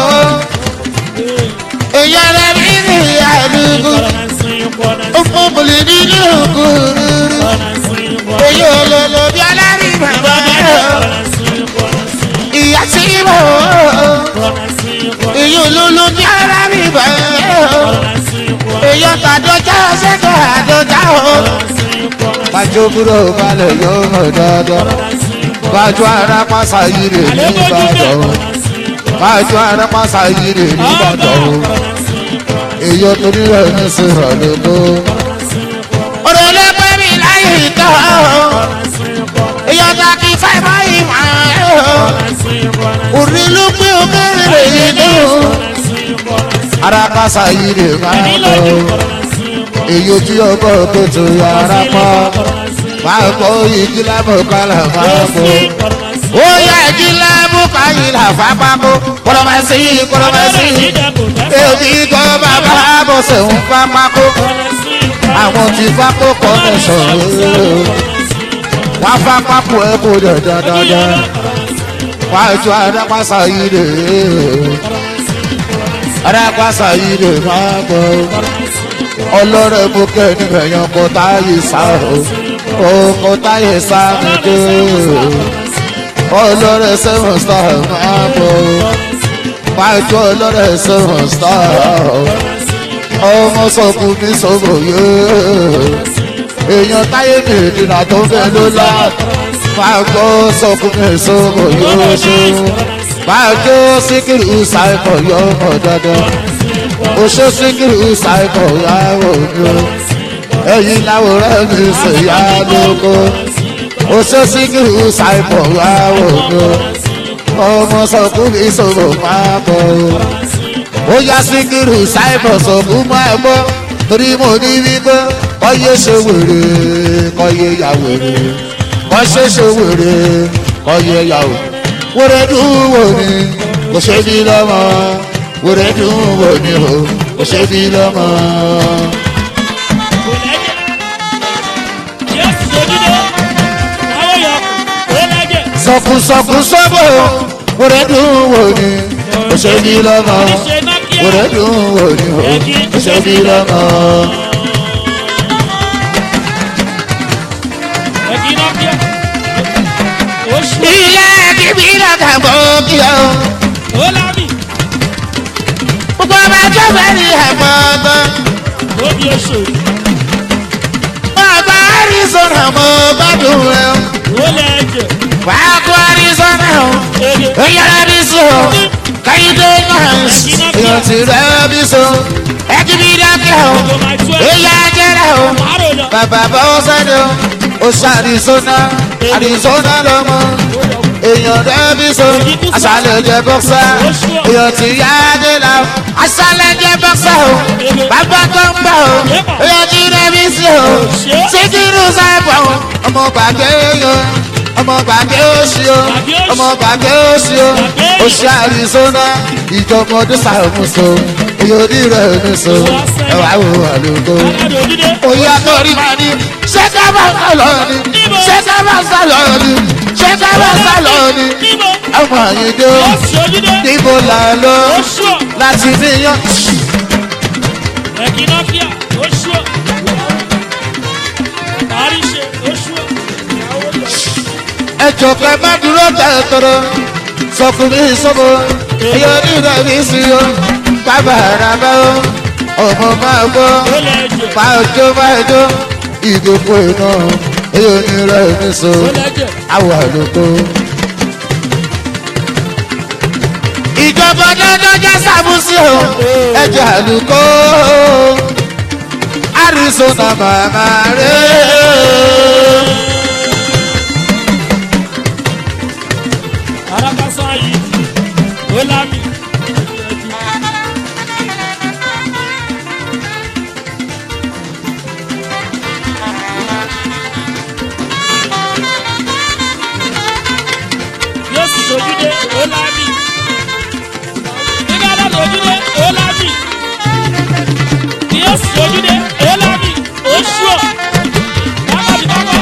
èèyàn rẹ̀ bí ní àdúgbò ọmọ mọ̀lẹ́ nínú òkúrú èyí ò lè lò bí alárí bàbá ìyá tí rọ̀ èyí ò lò lò bí alárí bàbá èyí ọ̀tà àdọ́jà ṣẹ́kọ̀ àdọ́jà o. Bájú búrò balẹ̀ yóò mọ̀ dáadáa. Bájú ara pàṣà yìí rè ní Ìbàdàn. Bájú ara pàṣà yìí rè ní Ìbàdàn. Èyí torí rẹ̀ ní sèrò lóko. Ọ̀rọ̀ ló pẹ́ mi láyé ìtọ́. Èyí ọ̀tà kì í fẹ́ mọ́ ìmọ̀ ẹ̀. Òrí ló pé òkèrè yìí dùn ara kásá yìí lè máa lọ èyí ojú ọgbọ́ kòtò ara pọ̀ máa kọ́ igi lábọ̀ kálá máa kọ́ ó yá igi lábọ̀ káyìlá fapákó kọ́lọ́mẹ́sì kọ́lọ́mẹ́sì èyí kọ́ bàbá bọ̀sẹ̀ ń fapákó àwọn tí fapó kọ́ ní sọ̀rọ̀ wọ́n fapákó ẹ̀ kó dandandandan wọ́n á tún adápásá yìí lè arápásá yìí lè máa bọ̀ ọlọ́rẹ̀ mú kẹ́ni ẹ̀yàn kò táyé sá o kò táyé sá mi dé ọlọ́rẹ̀ seven star máa bọ̀ máa jọ ọlọ́rẹ̀ seven star ọmọ sọkùn mi sọ̀rọ̀ yé èèyàn táyé mi ìdìnnà tó fẹ́ ló lá máa gbọ́ sọkùn mi sọ̀rọ̀ yóò ṣe máa jó síkìrì ṣàìkọ̀ yọ ọmọ dandan oṣó síkìrì ṣàìkọ̀ yàwó mi o ẹ̀yin láwòrán mi ṣe yá lóko oṣó síkìrì ṣàìkọ̀ yàwó mi o ọmọ sọkún mi sọ̀rọ̀ máa bọ̀ o ó yá síkìrì ṣàìkọ̀ sọkún máa bọ̀ torí mo ní wípé kọ́yé ṣe wèrè kọ́yé yà wèrè kọ́ṣe ṣe wèrè kọ́yé yà wèrè wòrè dùn wò ni kò ṣe bí lọ́mọ wòrè dùn wò ni o kò ṣe bí lọ́mọ. Yes, so did sọkùsọkù sọ́bò òrè dùn wò ni òṣèlú lọ́mọ oníṣe Nokia. òrè dùn wò ni òṣèlú lọ́mọ. Ẹ̀kí Nokia. Oṣù ilé kíbi lọ́kà bọ́ kí ọ. ó lábì. gbogbo ọba tó fẹ́ ní ẹ̀mọ́ ọgbọ́n. Ó di oṣù. ọba arizona mọ gbádùn rẹ. Ó lẹ̀ ẹ̀jẹ̀. wàá kó arizona o. Ege. Oyara bí so, Kayide Nance, èèyàn ti rẹ̀ bí so, ẹ̀kíbi dákẹ́ o, Ogo my twelve. èyí ajẹ́rẹ́ o, Àárò lọ. bàbá bọ́ sẹ́dọ̀, o ṣe Arizona, Arizona lọ́mọ, èèyàn rẹ̀ bí so, aṣálẹ̀ jẹ bọ́ksá, èèyàn ti yá dé la, aṣálẹ̀ jẹ bọ́ksá o, bàbá tó ń bọ̀ o, èèyàn ti rẹ̀ bí so, síkírù sábà o, ọmọ gbàgbé yan ọmọ gbàgbé òsì o ọmọ gbàgbé òsì o òsì àrísọ́nà ìjọmọdé sàmùsọ oyodi rẹ̀ nìṣó ẹwà wò àlùkò. Aládò dídé. oyè àtọ́rí máa ní ṣé ká bá sálọ ni ṣé ká bá sálọ ni ṣé ká bá sálọ ni Níbo? ọmọ àyíndé o Oṣù dídé. níbo là ń lọ Oṣù. láti níyàn. Ẹ̀kí Nokia. Oṣù. Parí ṣe. Oṣù. ẹjọ pẹ má dúró tẹ̀tọ̀rọ̀ sọ fún mi sọ́bọ̀ ẹyọ nígbà mi sí o bàbá àràbà o ọmọ máa gbọ́ Ó lẹ̀ ẹ̀jẹ̀. máa jó máa jó ìdókò iná ẹyọ nígbà mi sọ Ó lẹ̀ ẹ̀jẹ̀. àwọ̀ àlùkò. ìjọba dandan jẹ́ sàmúsí o ẹ̀jẹ̀ àlùkò arizona màmá rẹ̀. Arakasa yìí. Ó lábì. Yóò sì sojúdé. Ó lábì. Nígbà tó sojúdé. Ó lábì. Yóò sì sojúdé. Ó lábì. Ó ṣùọ̀. Bákàtí bákọ̀.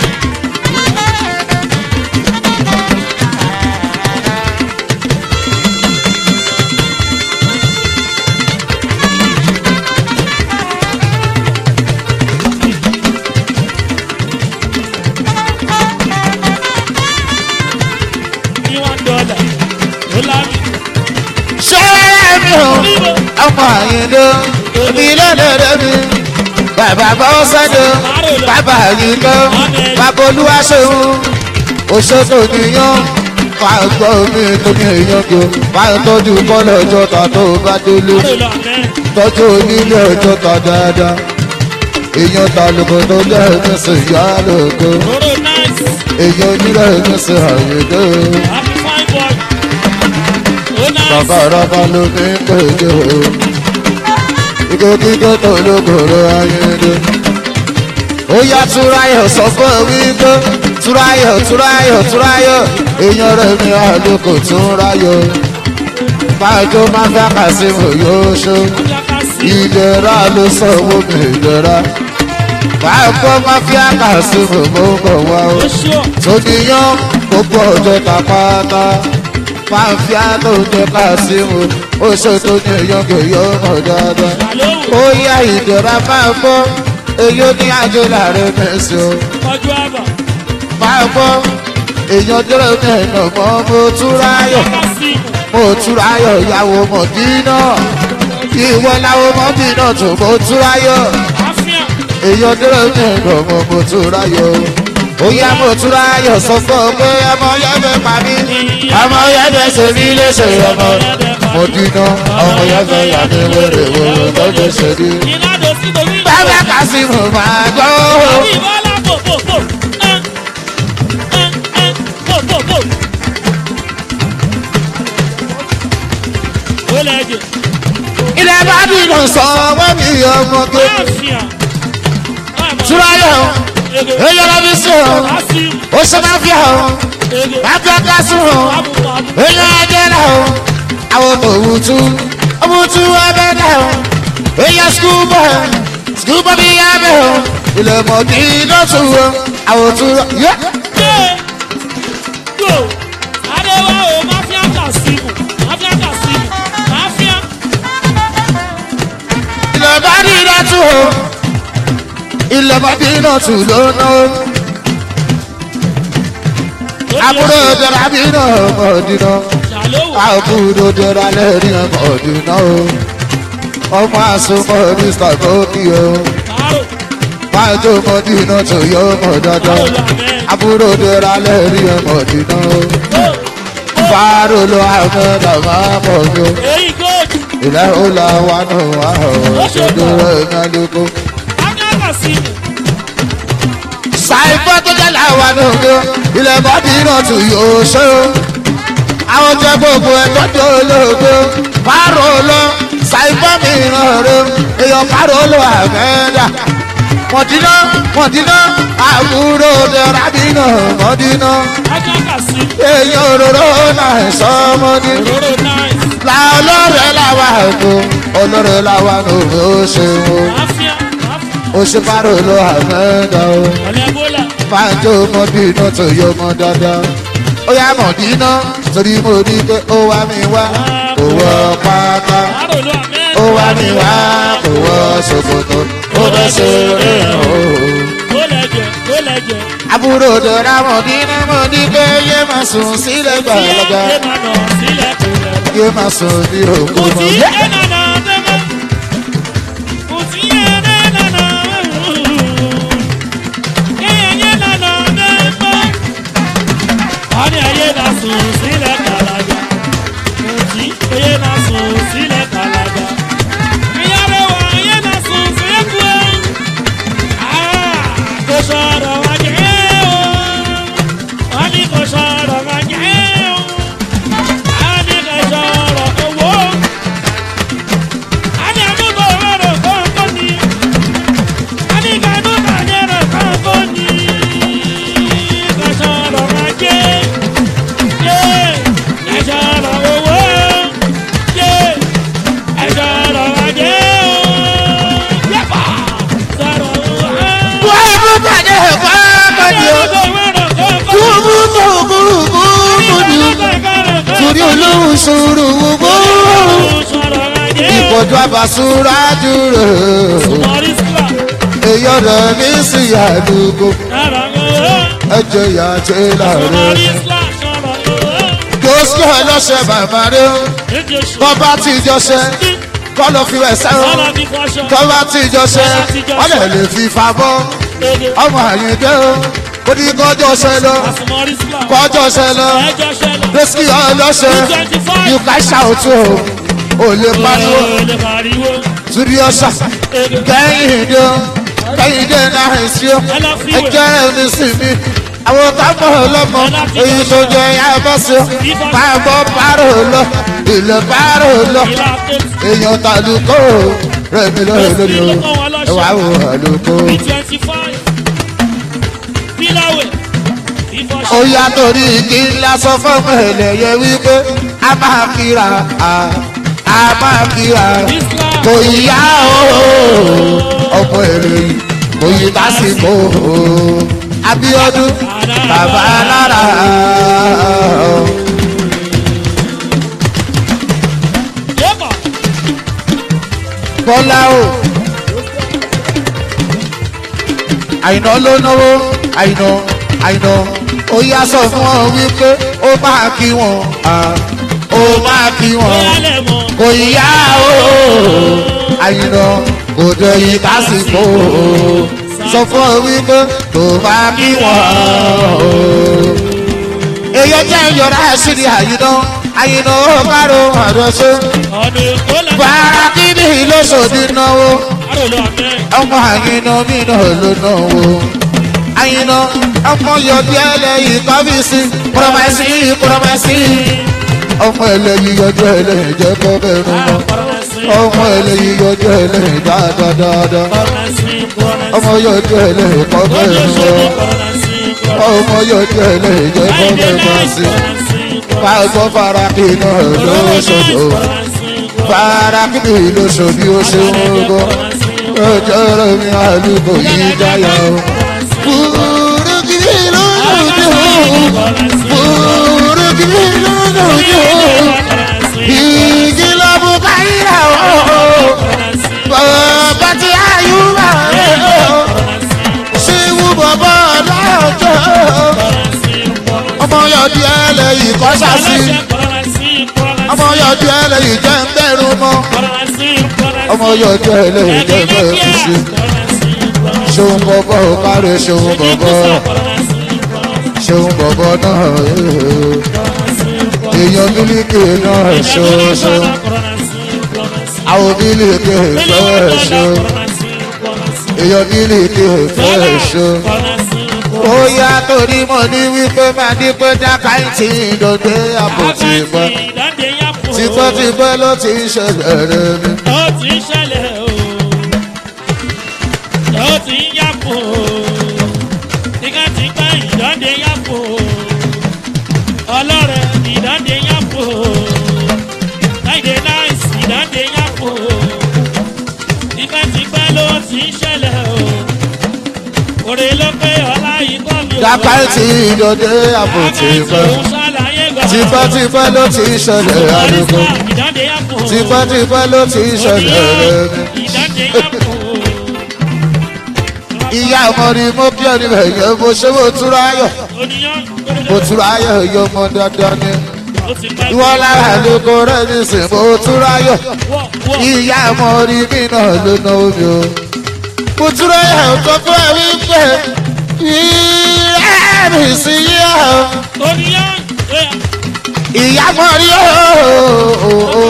Ní one dollar. Ó lábì. ṣẹ́rẹ́ mi ò ọmọ àyìndó mi lọ́dọ̀dọ̀ mi bàbá bọ́ sọ́dọ̀ bàbá àyìndó bàbá olúwaṣẹ́hún òṣèlú níyàn wà gbọ́ mi tó ní èèyàn kò wà tọ́jú kọ́lọ̀ ọjọ́ ta tó bá délé Àárò lọ àmẹ́. tọ́jú onílé ọjọ́ ta dáadáa èèyàn ta lóko tó lẹ́ẹ̀mí sí ìyá lóko Roro nice. èèyàn onílé ẹ̀mí sí àyìndó Happy fine boy. Ó nice. bàbá rábà ló ní pèjọ ikú kíkọ́ tó lókòrò ayédè. ó yá túráyọ̀ sọ fún mi pé túráyọ̀ túráyọ̀ túráyọ̀ èèyàn rẹ̀ mi àlùkò túráyọ̀ fàájò máa fẹ́ kà sí mo yóò ṣó Ajakasi. ìdẹ̀ra ló sọ owó mi ìdẹ̀ra fàájò máa fẹ́ kà sí mo mọ́ bọ̀ wá o Oṣù. tòníyàn gbogbo ọjọ́ ta pátá fàáfíà tó jẹ́ ká sí mu ó ṣe tó ní èèyàn kò yọ ọmọ dáadáa Àlówó. ó yá ìdẹ̀ra máa bọ́ èyí ó ní àjò láàrin mẹ́sì o Ọjọ́ àbà. máa bọ́ èèyàn dúró ní ẹ̀nà mọ́ mo túráyọ̀ Ajakasi. mo túráyọ̀ ìyàwó mọ̀dínà ìwọ làwọn mọ̀dínà tó mo túráyọ̀ Àfíà. èèyàn dúró ní ẹ̀nà mọ́ mo túráyọ̀ ó yá mo túráyọ̀ sọ fún ọ pé ọmọ yẹn fẹ́ pa mí ọmọ yẹn fẹ́ ṣe mí léṣe ọmọ mọ̀dínà ọmọ yẹn fẹ́ yà mí wẹ́rẹ́ wẹ́rẹ́ lọ́jọ́ ṣe ní. Ìlànà sí torí. bàbá kásìmù máa gbọ́. Àbí ìbọ́lá bò bò bò. Ẹ ẹ ẹ bò bò bò. Ó lẹ́jẹ̀. ilẹ̀ bá dìnnà sọ wọ́n mi ọmọge. Àfíà. túráyọ̀ Ege. èyí ọ̀rọ̀ mi sí o Asi. ó ṣe máa fi hàn o Ege. máa fi ọkọ sùn o Àbùkù àbùkù. èyí ọjọ́ náà o àwọn ọmọ òwútu òwútu ẹbẹ náà o èyí skul bọ̀ skul bọ̀ bí yá bẹ̀ o ilẹ̀ mọ̀dí lọ́tún o àwọn òtún yẹ. Go. Go. o ilẹ̀ mọ́dínà tù ló ná o àbúrò dẹ̀ra bí náà mọ̀dínà ṣàlówó àbúrò dẹ̀ra lẹ́rìn mọ̀dínà o ọmọ àsomọ́ ní sàkókì o kárò májò mọ̀dínà tó yọ mọ̀ dandan kárò lọ àmẹ́ àbúrò dẹ̀ra lẹ́rìn mọ̀dínà o fàárò lọ àmọ́dà máa mọ̀ mi o èyí góòdù ilẹ̀ ó la wà nù wà ọ̀ ṣojú rẹ̀ nyálùkù. akáàkà sí ṣàìfọ́ tó jẹ́ làwọn nù mi o ilẹ̀ mọ̀dínà tó yóò ṣe o àwọn jẹ gbogbo ẹjọ́ tó olóògbé fàárò lọ ṣàìfọ́ mi ràn rẹ èèyàn fàárò lọ àmẹ́dà mọ̀dínà mọ̀dínà àbúrò dẹ̀ra bí náà mọ̀dínà akáàkà sí èèyàn òróró náà sọmọdé òróró náìsì la ọlọ́rẹ̀ làwà kó ọlọ́rẹ̀ làwà kó ó ṣe wo àfíà àfíà ó ṣe fáró ló àmẹ́dá o ọ̀lẹ́ bólà fájó mọ́dínà tó yọ mọ́ dáadáa ó yá mọ̀dínà torí mo ní pé ó wá mi wá kò wọ pátá kárò lọ àmẹ́ ó wá mi wá kò wọ ṣòkòtò ó bẹ́ ṣe rẹ̀ o. bólẹ̀jẹ̀ bólẹ̀jẹ̀ àbúrò dọ̀rà mọ̀dínà mọ̀ ní pé yé máa sùn sílẹ̀ gbàlagbà sílẹ̀ máa nà sílẹ̀ kò rẹ̀ yé máa sùn ní òkú kò mọ́. sí ẹ̀nànà dẹ́mọ́ kò sí ẹ̀nànà ẹ̀yẹ nànà dẹ́mọ́ ọ̀nì ayé na sùn sílẹ̀ kàlàjà kò sí ayé na sùn sílẹ̀ kàlàjà ìyàrá wa ayé na sùn sílẹ̀ kú ẹ̀ kò sọ̀rọ̀ wá jẹ́ o wọ́n ní kò sọ̀rọ̀ wá jẹ́ o. Ani ka sọ̀rọ̀ owó. Ani àdúgbò rẹ̀ kọ́kọ́ ni. Ani ka dúkà jẹ́rẹ̀ kọ́kọ́ ni. Ka sọ̀rọ̀ ma jẹ́. Yé ka sọ̀rọ̀ owó. Yé ka sọ̀rọ̀ ma jẹ́ o. Yẹ́pà sọ̀rọ̀ owó. wọ́n mú bàjẹ́ fọ́ọ̀mọ́ ni o kúrú kúrú kúrú ni o torí olóhùn sòrò gbogbo ìpọ̀jù àbàsúrà dúró èyí ọ̀rọ̀ mi sì àdúgbò ẹjọ́ ìyá àti láàrin gbòósì ọlọ́sẹ̀ bàbá rẹ bọ́bá tí jọṣẹ kọ́ ló fi wẹ̀ sẹ́wọ̀n tọ́ba tí jọṣẹ wọ́n lè lè fi fa bọ́ ọmọ àyíndé o ó ní kọjọ́ ṣẹ lọ kọjọ́ ṣẹ lọ gbèsè ọlọ́sẹ̀ you can shout o ò lè pariwo torí ọ̀sà kẹ́hìndé o kẹ́hìndé náà sí o ẹjẹ́ ẹni sì mi àwọn tábọ̀ ọlọ́mọ èyí tó jẹ ẹ̀yà bọ́ sí o pàbọ̀ pàrọ̀ lọ ilẹ̀ pàrọ̀ lọ èèyàn tàlùkò rẹ̀ mi lọ́rẹ̀ lórí o ẹ̀wà wò àlùkò. ó yá torí kí n lásán fọ́ọ̀mù ẹlẹ́yẹ wípé a máa kíra a a máa kíra kò yá o ọmọ èrè kò yí tásìkò abiodun bàbá lára bọ́lá o àìná ló náwó àìná àìná ó yá sọ fún ọ wípé ó máa kí wọn ó máa kí wọn kò yá o àìná kò dé yí tásìkò sọ fún ọ wípé tó máa kí wọn èyí jẹ́ ìyọ̀rá àṣírí àyìnà àyìnà ó kárò àdọ́sọ bàrà kíbi lóṣòdì náwó ọmọ àyìnà mi náà ló náwó àyìnà ọmọ yọdí ẹlẹ́yìn kọ́fíìsì kúrọ́mẹ́sì kúrọ́mẹ́sì ọmọ ẹlẹ́yìn yọjú ẹlẹ́yìn jẹ́ kọ́ bẹ́ẹ̀rù mọ́ ọmọ ẹlẹ́yìn yọjú ẹlẹ́yìn dáadáa ọmọ yọjú ẹlẹ́yìn kọ́ bẹ́ẹ̀rù mọ́ ọmọ yọjú ẹlẹ́yìn jẹ́ kọ́ bẹ́ẹ̀rù sí pàṣẹ faraki náà lóṣooṣù faraki lóṣooṣù ó ṣe ń gbọ́ ọjọ́ rẹ̀ mi àlùkò yìí jáyà o. Burúkú lójú burúkú lójú igi lọ́bù káyìrà o. Bàbá tí ayú ọmọ yọdí ẹlẹ́yìí kọ́ sásì ọmọ yọdí ẹlẹ́yìí jẹ́ ń bẹ̀rù mọ́ ọmọ yọdí ẹlẹ́yìí jẹ́ ń bẹ̀rù sí ṣeun bọ̀bọ̀ ò káre ṣeun bọ̀bọ̀ ṣeun bọ̀bọ̀ náà èèyàn mílíkì náà ṣoṣo àwọn mílíkì fẹ́ ṣo èèyàn mílíkì fẹ́ ṣo ó yá torí mo ní wípé máa ní pé dákàìtì ìdòdó àbò ti pẹ́ tipẹ́tipẹ́ ló ti ń ṣẹlẹ̀ rẹ̀ mi. ó ti ń ṣẹlẹ̀ o ó ti ń yàpò tipẹ́tipẹ́ ìdánde yàpò ọlọ́rẹ̀ ìdánde yàpò láìdé láìsí ìdánde yàpò tipẹ́tipẹ́ ló ti ń ṣẹlẹ̀ o òrè ló pé ọlá ikọ́ mi ò dákàìtì ìdòdó àbò ti pẹ́ tipẹ́tipẹ́ ló ti ń ṣẹlẹ̀ àdúgbò tipẹ́tipẹ́ ló ti ń ṣẹlẹ̀ rẹ̀ mi. ìyá ọmọdé mo kí ọ níbẹ̀ yẹn mo ṣe mo túra ayọ̀ mo túra ayọ̀ yọ ọmọ dandan ni ìwọ lára lóko rẹ̀ nísìn mo túra ayọ̀ ìyá ọmọdé mi náà ló ná omi o mo túra ayọ̀ tó fún ẹ wípé ìyá mi sí yíyá o ìyá ọmọdé o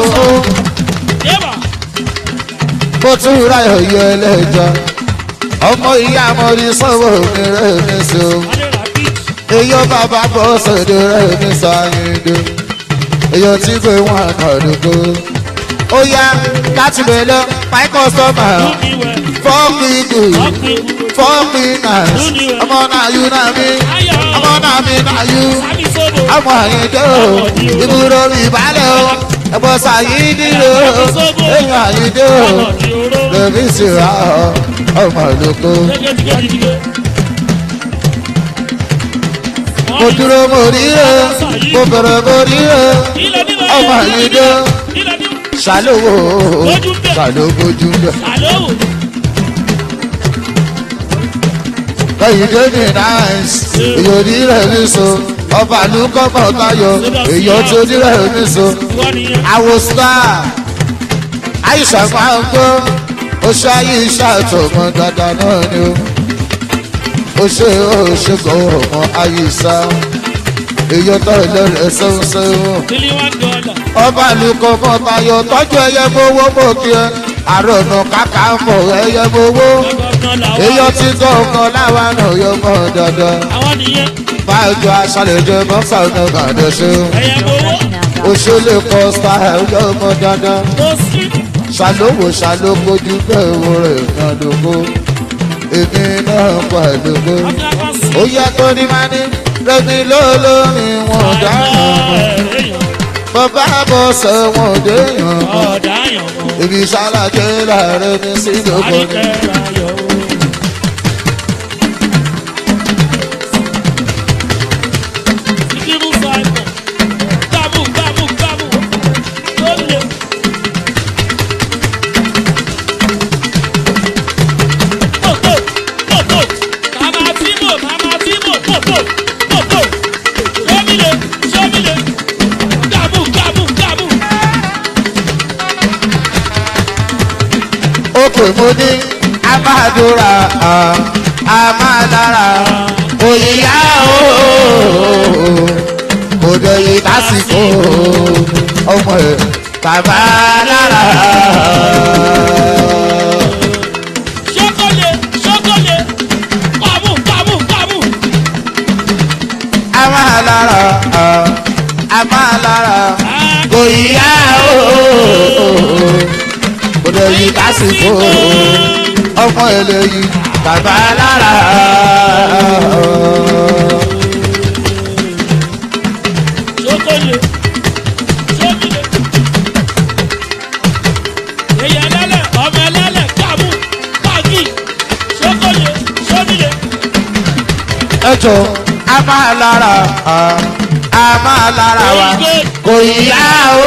mo túra ayọ̀ yọ ẹlẹ́jọ́ ọmọ ìyá ọmọdé sọ̀rọ̀ mi rẹ̀ mi sí o èyí bàbá bọ́ sọ̀dọ̀ rẹ̀ mi sáyédè èyí tí pé wọ́n àdúgbò ó yá láti bẹ̀ lọ my customer fọ́ọ̀kì ìdù fọ́ọ̀kì náà ọmọ náà yú náà mi ọmọ náà mi náà yú ọmọ àyíndé o ìbúrò mi ìbálẹ̀ o ẹ̀bọ̀ sàyídì o èyí àyíndé o lèmi sì rà ọ ọmọ àdúgbò. mo dúró mo rí ẹ mo bẹ̀rẹ̀ mo rí ẹ ọmọ àyíndé ṣàlówó ṣàlówójú bẹ. Kẹ̀yìndé ní náìsì ìyòrí rẹ̀ ní so ọba àlùkò mọ̀tayọ̀ èyàn tó ní rẹ̀ ní so àwọ̀ star àìsàn máa ń gbọ́ ó ṣe ayé iṣẹ́ àtọ̀mọ́ dáadáa náà ni ó ó ṣe ó ṣe kọ́ ọmọ ayé sá èyàn tó lẹ́rẹ̀ sẹ́wọ̀n sẹ́wọ̀n ọba àlùkò mọ̀tayọ̀ tọ́jú ẹyẹ mowó mọ̀ kí ẹ àrònà kàkà mọ̀ ẹyẹ mowó èyàn tí gọ̀ọ̀kan láwa náà yọ mọ́ dandan báyọ̀ aṣálẹ̀ jẹ mọ́sà ọ̀nà ìbàdàn ṣe òṣèlè kọ́ style yọ mọ́ dandan ṣàlówó ṣàlókojú bẹ́ẹ̀ wo rẹ̀ nàdógó èmi náà pẹ̀lú kó ó yẹ kó ní máa ní rẹ́mi lólórí wọn dáná bàbá bọ̀ sẹ́wọ̀n déyàn ibi ṣàlàjẹ́ láàrin ní sídòkó ni. pè mo ní amádùúrà amádára òyìnbá ooo òde yìí lásìkò ọmọ ẹ bàbá lára. Ṣókòlè ṣókòlè kàmú kàmú kàmú. amádára amádára òyìnbá ooo òde yìí lásìkò ọmọ eléyìí bàbá lára. Ṣókòlè ṣókòlè. Èyí ẹlẹ́lẹ̀ ọmọ ẹlẹ́lẹ̀ kàmú kàkì ṣókòlè ṣókòlè. ẹjọ a máa lára a máa lára wa kò yá o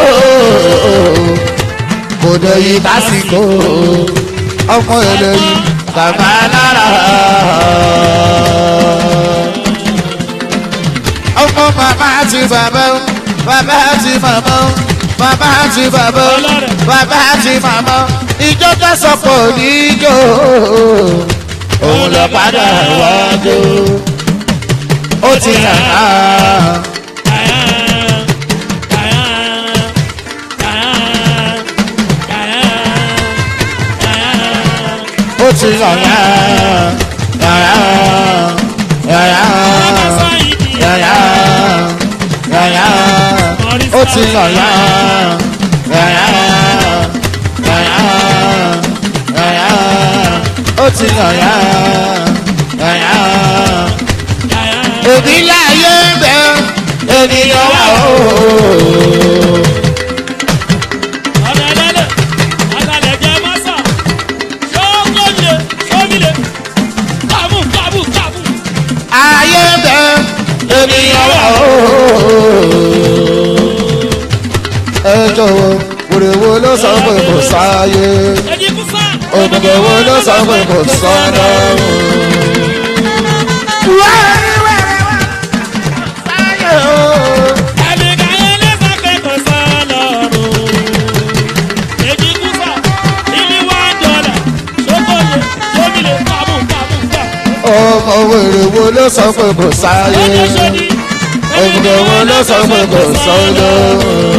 kò dẹ̀ yí lásìkò ọmọ eléyìí bàbá lára. ọmọ màmá àti bàbá o bàbá àti màmá o bàbá àti bàbá o bàbá àti màmá o ìjọ tó sọpọ̀ níjó òun lọ padà wájú ó ti hàn án. ó ti hàn án. yàrá yàrá yàrá yàrá ó ti hàn án. yàrá yàrá yàrá ó ti hàn án. yàrá òbí láyé ń bẹ ènìyàn wà ó. ayé ń bẹ ènìyàn wà ó. ẹ jọ̀wọ́ wòrèwò ló sọ pé kò sáyé òmùgọ̀ wo ló sọ pé kò sọ́dọ̀. ọmọ wèrè wo ló sọ pé kò sáyé òmùgọ̀ wo ló sọ pé kò sọ́dọ̀.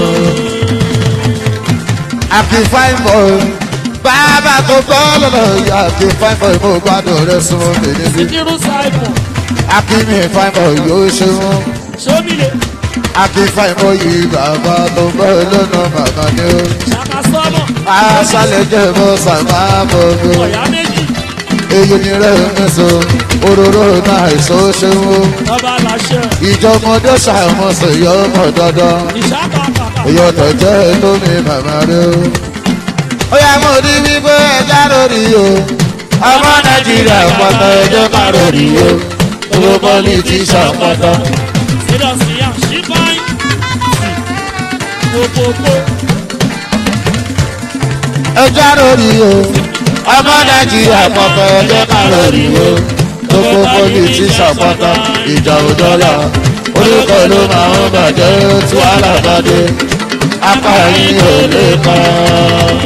àfi fine boy bàbá tó gbọ́ lọ́nà ìyá àfi fine boy mo gbádùn rẹ súnmọ́ mi níbí. àfi mi fine boy yóò ṣe wọ́n. àfi fine boy yìí bàbá tó gbọ́ lọ́nà màmá ni ó. aṣálẹ̀ jẹ́ bọ́ sàmà bọ̀gbọ̀. èyí ni rẹ̀ mẹ́sàn òróró náà ìṣó ṣe wọ́n. ìjọmọdé ṣàmọ̀sọ̀ yọ ọmọ dandan. ìyọ̀tọ̀ jẹ́ tómi màmá rẹ̀ ó ó yà mọ̀ ní wípé ẹja lórí o ọmọ nàìjíríà pọ̀tọ̀ ẹjọ́ ká lórí o owó pọ́lítíṣà pọ̀tọ̀. ẹja lórí o ọmọ nàìjíríà pọ̀tọ̀ ẹjọ́ ká lórí o owó pọ́lítíṣà pọ̀tọ̀ ìjà òdọ́là orúkọ ló máa ń bàjẹ́ tí wàhálà bá dé apá yín ò lè kàn.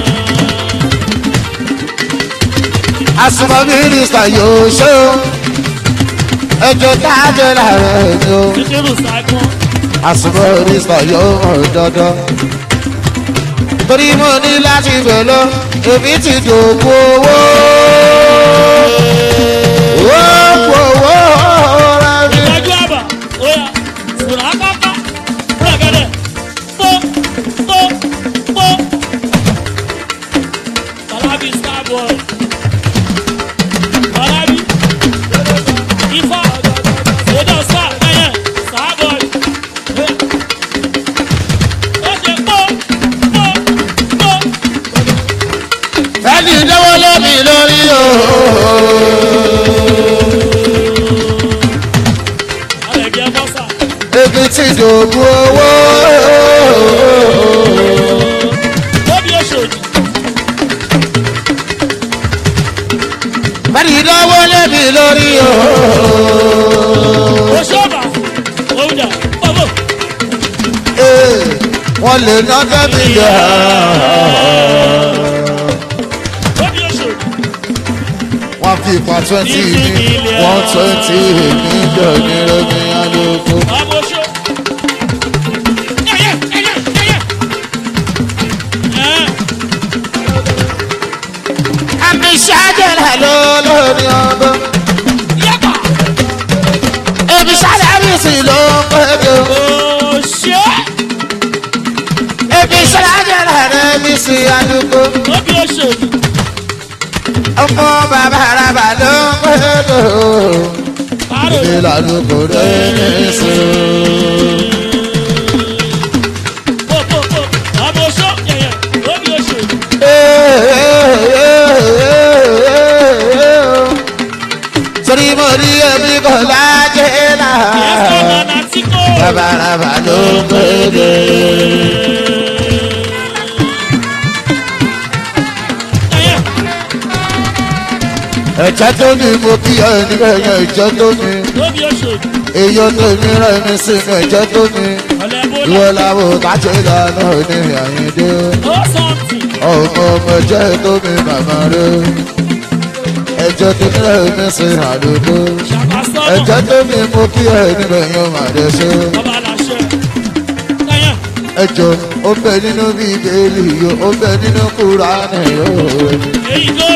àsùnmọ̀ mínísítà yóò ṣe o ẹjọ́ tájọ́ láàrin ẹni o àsùnmọ̀ mínísítà yóò hàn dandan torí mo ní láti bẹ̀ lọ èmi ti dògbò owó owó owó rẹ mi. ẹni dẹ́wọ́ lómi lórí o. ebi ti dògbò owó. ẹni dẹ́wọ́ lómi lórí o. Ee, wọ́n lè ná tẹ́mi yá. wọ́n fi ipa twenty ní one twenty mílíọ̀nù ní rẹ́mi alóko. àmì ṣáájẹ́lá ló lórí ọgbọ́n. ebi ṣáláàbìsì ló ń pẹ́jọ. ebi ṣáláàjẹ́lá rẹ̀ mi sí alóko. ọmọ bàbá araba ló ń pẹ́jọ. ebi lálùkò rẹ̀ mi sí. torí mo rí ẹbí kò lájẹ́ náà. bàbá araba ló ń pẹ́jọ. ẹ̀jẹ̀ tó ní mo kí ẹ níbẹ̀ yẹn ẹ̀jẹ̀ tó ní. Lóbi Oṣòdì. èyí tó mi rẹ̀ mi sínú ẹ̀jẹ̀ tó mi ọ̀lẹ́ bó ìwọ lọ. làwọn kájọ ìdáná ní àyíndé ó sọ̀tì. ọmọ ọmọ ẹ̀jẹ̀ tó mi màmá rẹ̀ ẹ̀jẹ̀ tó mi rẹ̀ mi sí àdúgbò ṣàkàsọ́nà. ẹ̀jẹ̀ tó mi mú kí ẹ̀ níbẹ̀ yóò má dé ṣe ọba làṣẹ. kẹ́yìn. ẹjọ́ ó bẹ nínú bíbélì yóò ó bẹ nínú kúránì yóò èyí tó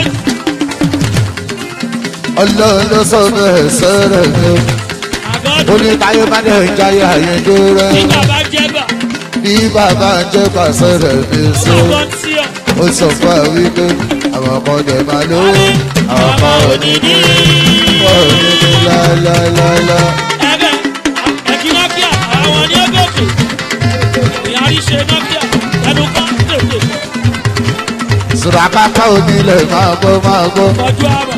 ọlọ́run ló sọ bẹ́ẹ̀ sẹ́rẹ̀ mi ó. àgọ́dù. ó ní táyé bá dẹ̀ ń jayé àyẹ̀dó rẹ̀ tí bàbá jẹ́ bà. bí bàbá ń jẹ́ pàṣẹ rẹ̀ mi sí. bàbá ń tí ọ. ó sọ fún ẹ wípé àwọn kan dẹ̀ máa lówó àwọn kan ò ní ní wọ́n ò ní ní láéláéláé. ẹgbẹ́ ẹ̀kí nọ́kíà àwọn ní ẹgbẹ́kẹ̀. ìyárí ṣe nọ́kíà ẹnu kan tètè sùrà káká onílẹ̀ máa gbọ́ máa gbọ́. kọjú àbà.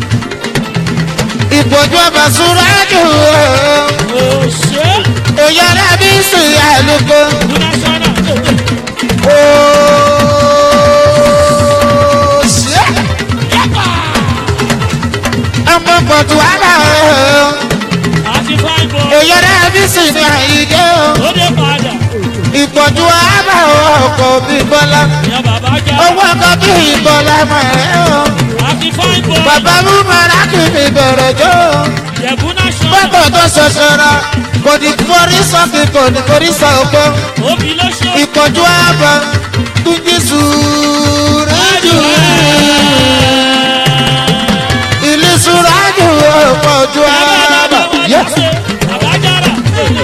ìpọ́jú ọba sùrà jù ú. òṣè èèyàn rẹ̀ bí sùn àlùkò. lúnásánà tètè. Ooo, ṣé ọmọ pọ̀tù wàhálà o. àti fáìbọ̀ èèyàn rẹ̀ bí sùn ní àyíké o. ó dé padà. ìpọ̀jù wàhálà ọkọ̀ bí bọ́lá. ìyá bàbá jẹ́ owó ọkọ̀ bí ìbọ̀lá mọ̀ ẹ́ o. àti fáìbọ̀ bàbá mú mọ́ra kì í bẹ̀rẹ̀ jọ. yẹ̀bù násánà bọ́tọ̀ tó ṣoṣora kò ní forí sọ́kì kò ní forí sọ ọgbọ́n. òbí ló ṣe. ìpọ̀jù àbọ̀ tún jí sùúrù ilé sùúrù ìpọ̀jù àbọ̀. Yes. àbájára tètè.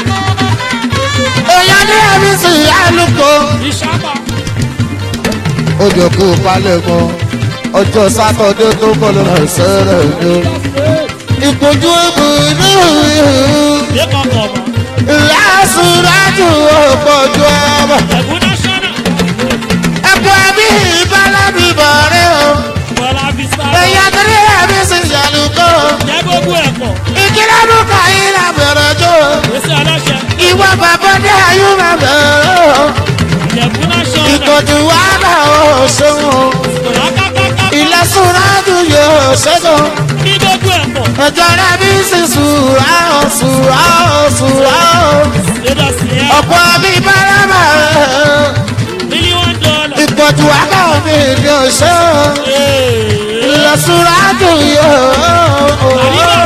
èèyàn ní ẹ̀mí sí àlùkò. ìṣàpá ó jọ kó o palẹ̀ mọ́ ọjọ́ sátọ́dé tó bọ̀ lọ́nà ìṣẹ́rẹ̀ ni ó. ìpọ́jú ìbùdó lẹ́kọ̀ọ́ kọ̀ mọ́. ìlàsùrájú ìpọ̀jù àbọ̀. yẹ̀bù násánà ẹ̀kọ́ ẹ̀mí ìbálábí bọ̀rẹ́ o. bọ́lá fi sáré. èèyàn tó ní ẹ̀mí sí àlùkò. jẹ́ gbogbo ẹ̀kọ́. ìkílánú kàyí là bẹ̀rẹ̀ jọ. èsì aláṣẹ. ìwọ bàbá dé ayú mà bẹ̀rẹ̀ o. yẹ̀bù násánà. ìpọ̀jù àbọ̀ ò ṣeun. kàkàkàkà. ìlàsùrájú yóò ṣẹ́gun. ní gbogbo ẹ̀kọ́. ẹjọ́ rẹ̀ bí sì sùúrà ó sùúrà ó sùúrà ó. lédà sí ẹ. ọ̀pọ̀ mi bára mílíọ̀nù dọ́là. ìpọ̀jù àbọ̀ mi ni ò ṣe o. ìlọsùrájú yóò.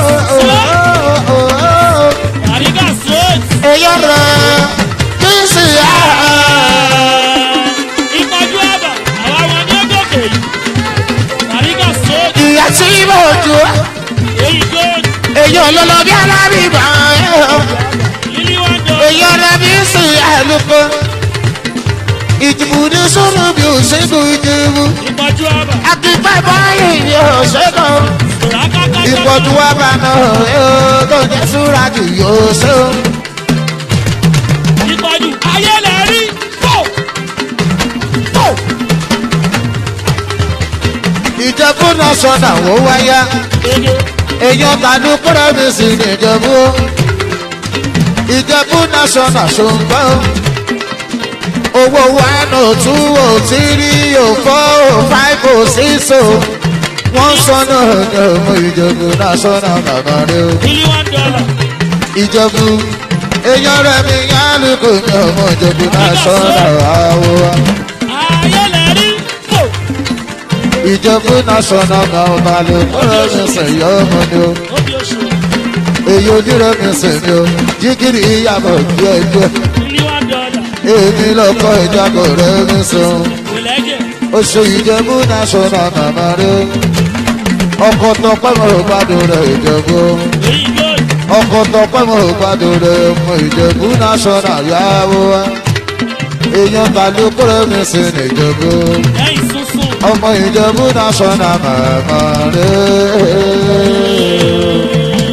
àríkà sóòtù. èyàn rẹ̀ bí sì yá. ìpọ́jú àbà àwọn ọmọ ní gòkè yìí. àríkà sóòtù. ìyá tí mo jù ú. èyí góòtù. èyàn lọ́lọ́ bí alábìbá. mílíọ̀nù dọ́là. èyàn rẹ̀ bí sì yá lóko. ìjìbù ní sùúrù bí ò ṣẹ́gun ìjìbù. ìpọ́jú àbà. akíkpẹ́ báyìí ni ò ṣẹ́gun. kàkàkàkà. ìpọ̀jù wa bá nà ó tó jẹ́ súrájú yóò ṣe ó. ìpọ́jú ayé lè rí. fò. ìjẹ̀bú national ó wáyá èdè. èèyàn tàdú kúrẹ́ mi sì ní ìjẹ̀bú ó. ìjẹ̀bú national ṣùgbọ́n owó one oh two oh three oh four oh five oh six oh wọ́n sọnù ní ọmọ ìjẹ̀bú national bàbá rẹ o. mílíọ̀nù dọ́là. ìjẹ̀bú èèyàn rẹ̀ mi yálù kò ní ọmọ ìjẹ̀bú national àwọ̀ wa. ayé lè rí. fò. ìjẹ̀bú national bàbá lè kúrẹ́ mi sẹ̀yọ́ ọmọ ni o. òbí oṣù. èyí onírẹ̀ mi sìn ni o jígìrì ìyàbọ̀ díẹ̀ díẹ̀ mílíọ̀nù dọ́là. èmi lọ́kọ̀ ìjábọ̀ rẹ̀ mi sùn ìlẹ́jẹ̀. oṣù ìjẹ̀bú national màmá rẹ̀ ọkọ̀ tọpẹ́ mọ̀ ò gbádùn rẹ̀ ìjẹ̀bú èyí góòtù. ọkọ̀ tọpẹ́ mọ̀ ò gbádùn rẹ̀ ọmọ ìjẹ̀bú national yàwó wa èèyàn kàlùkù rẹ̀ mi sìn ní ìjẹ̀bú lẹ́yìn sísun. ọmọ ìjẹ̀bú national màmá rẹ̀.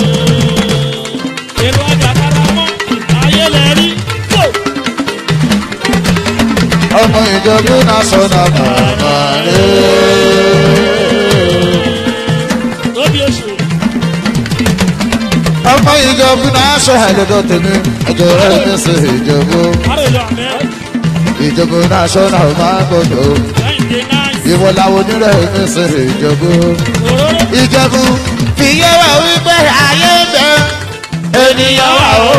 èrò ọjà kára mọ́. ayé lè rí. fò. ọmọ ìjẹ̀bú national màmá rẹ̀. òbí oṣù. ọmọ ìjọba náà ṣe àlejò tèmi ẹjọ rẹ ní sí ìjọba àrèlò àmẹ́. ìjọba náà ṣọ náà máa gbọdọ lẹ́yìn dé náà. ìwọ làwọn onírẹ ní sí ìjọba òróró. ìjọba fìyẹ wà wípé ayé bẹ ènìyàn wà ó.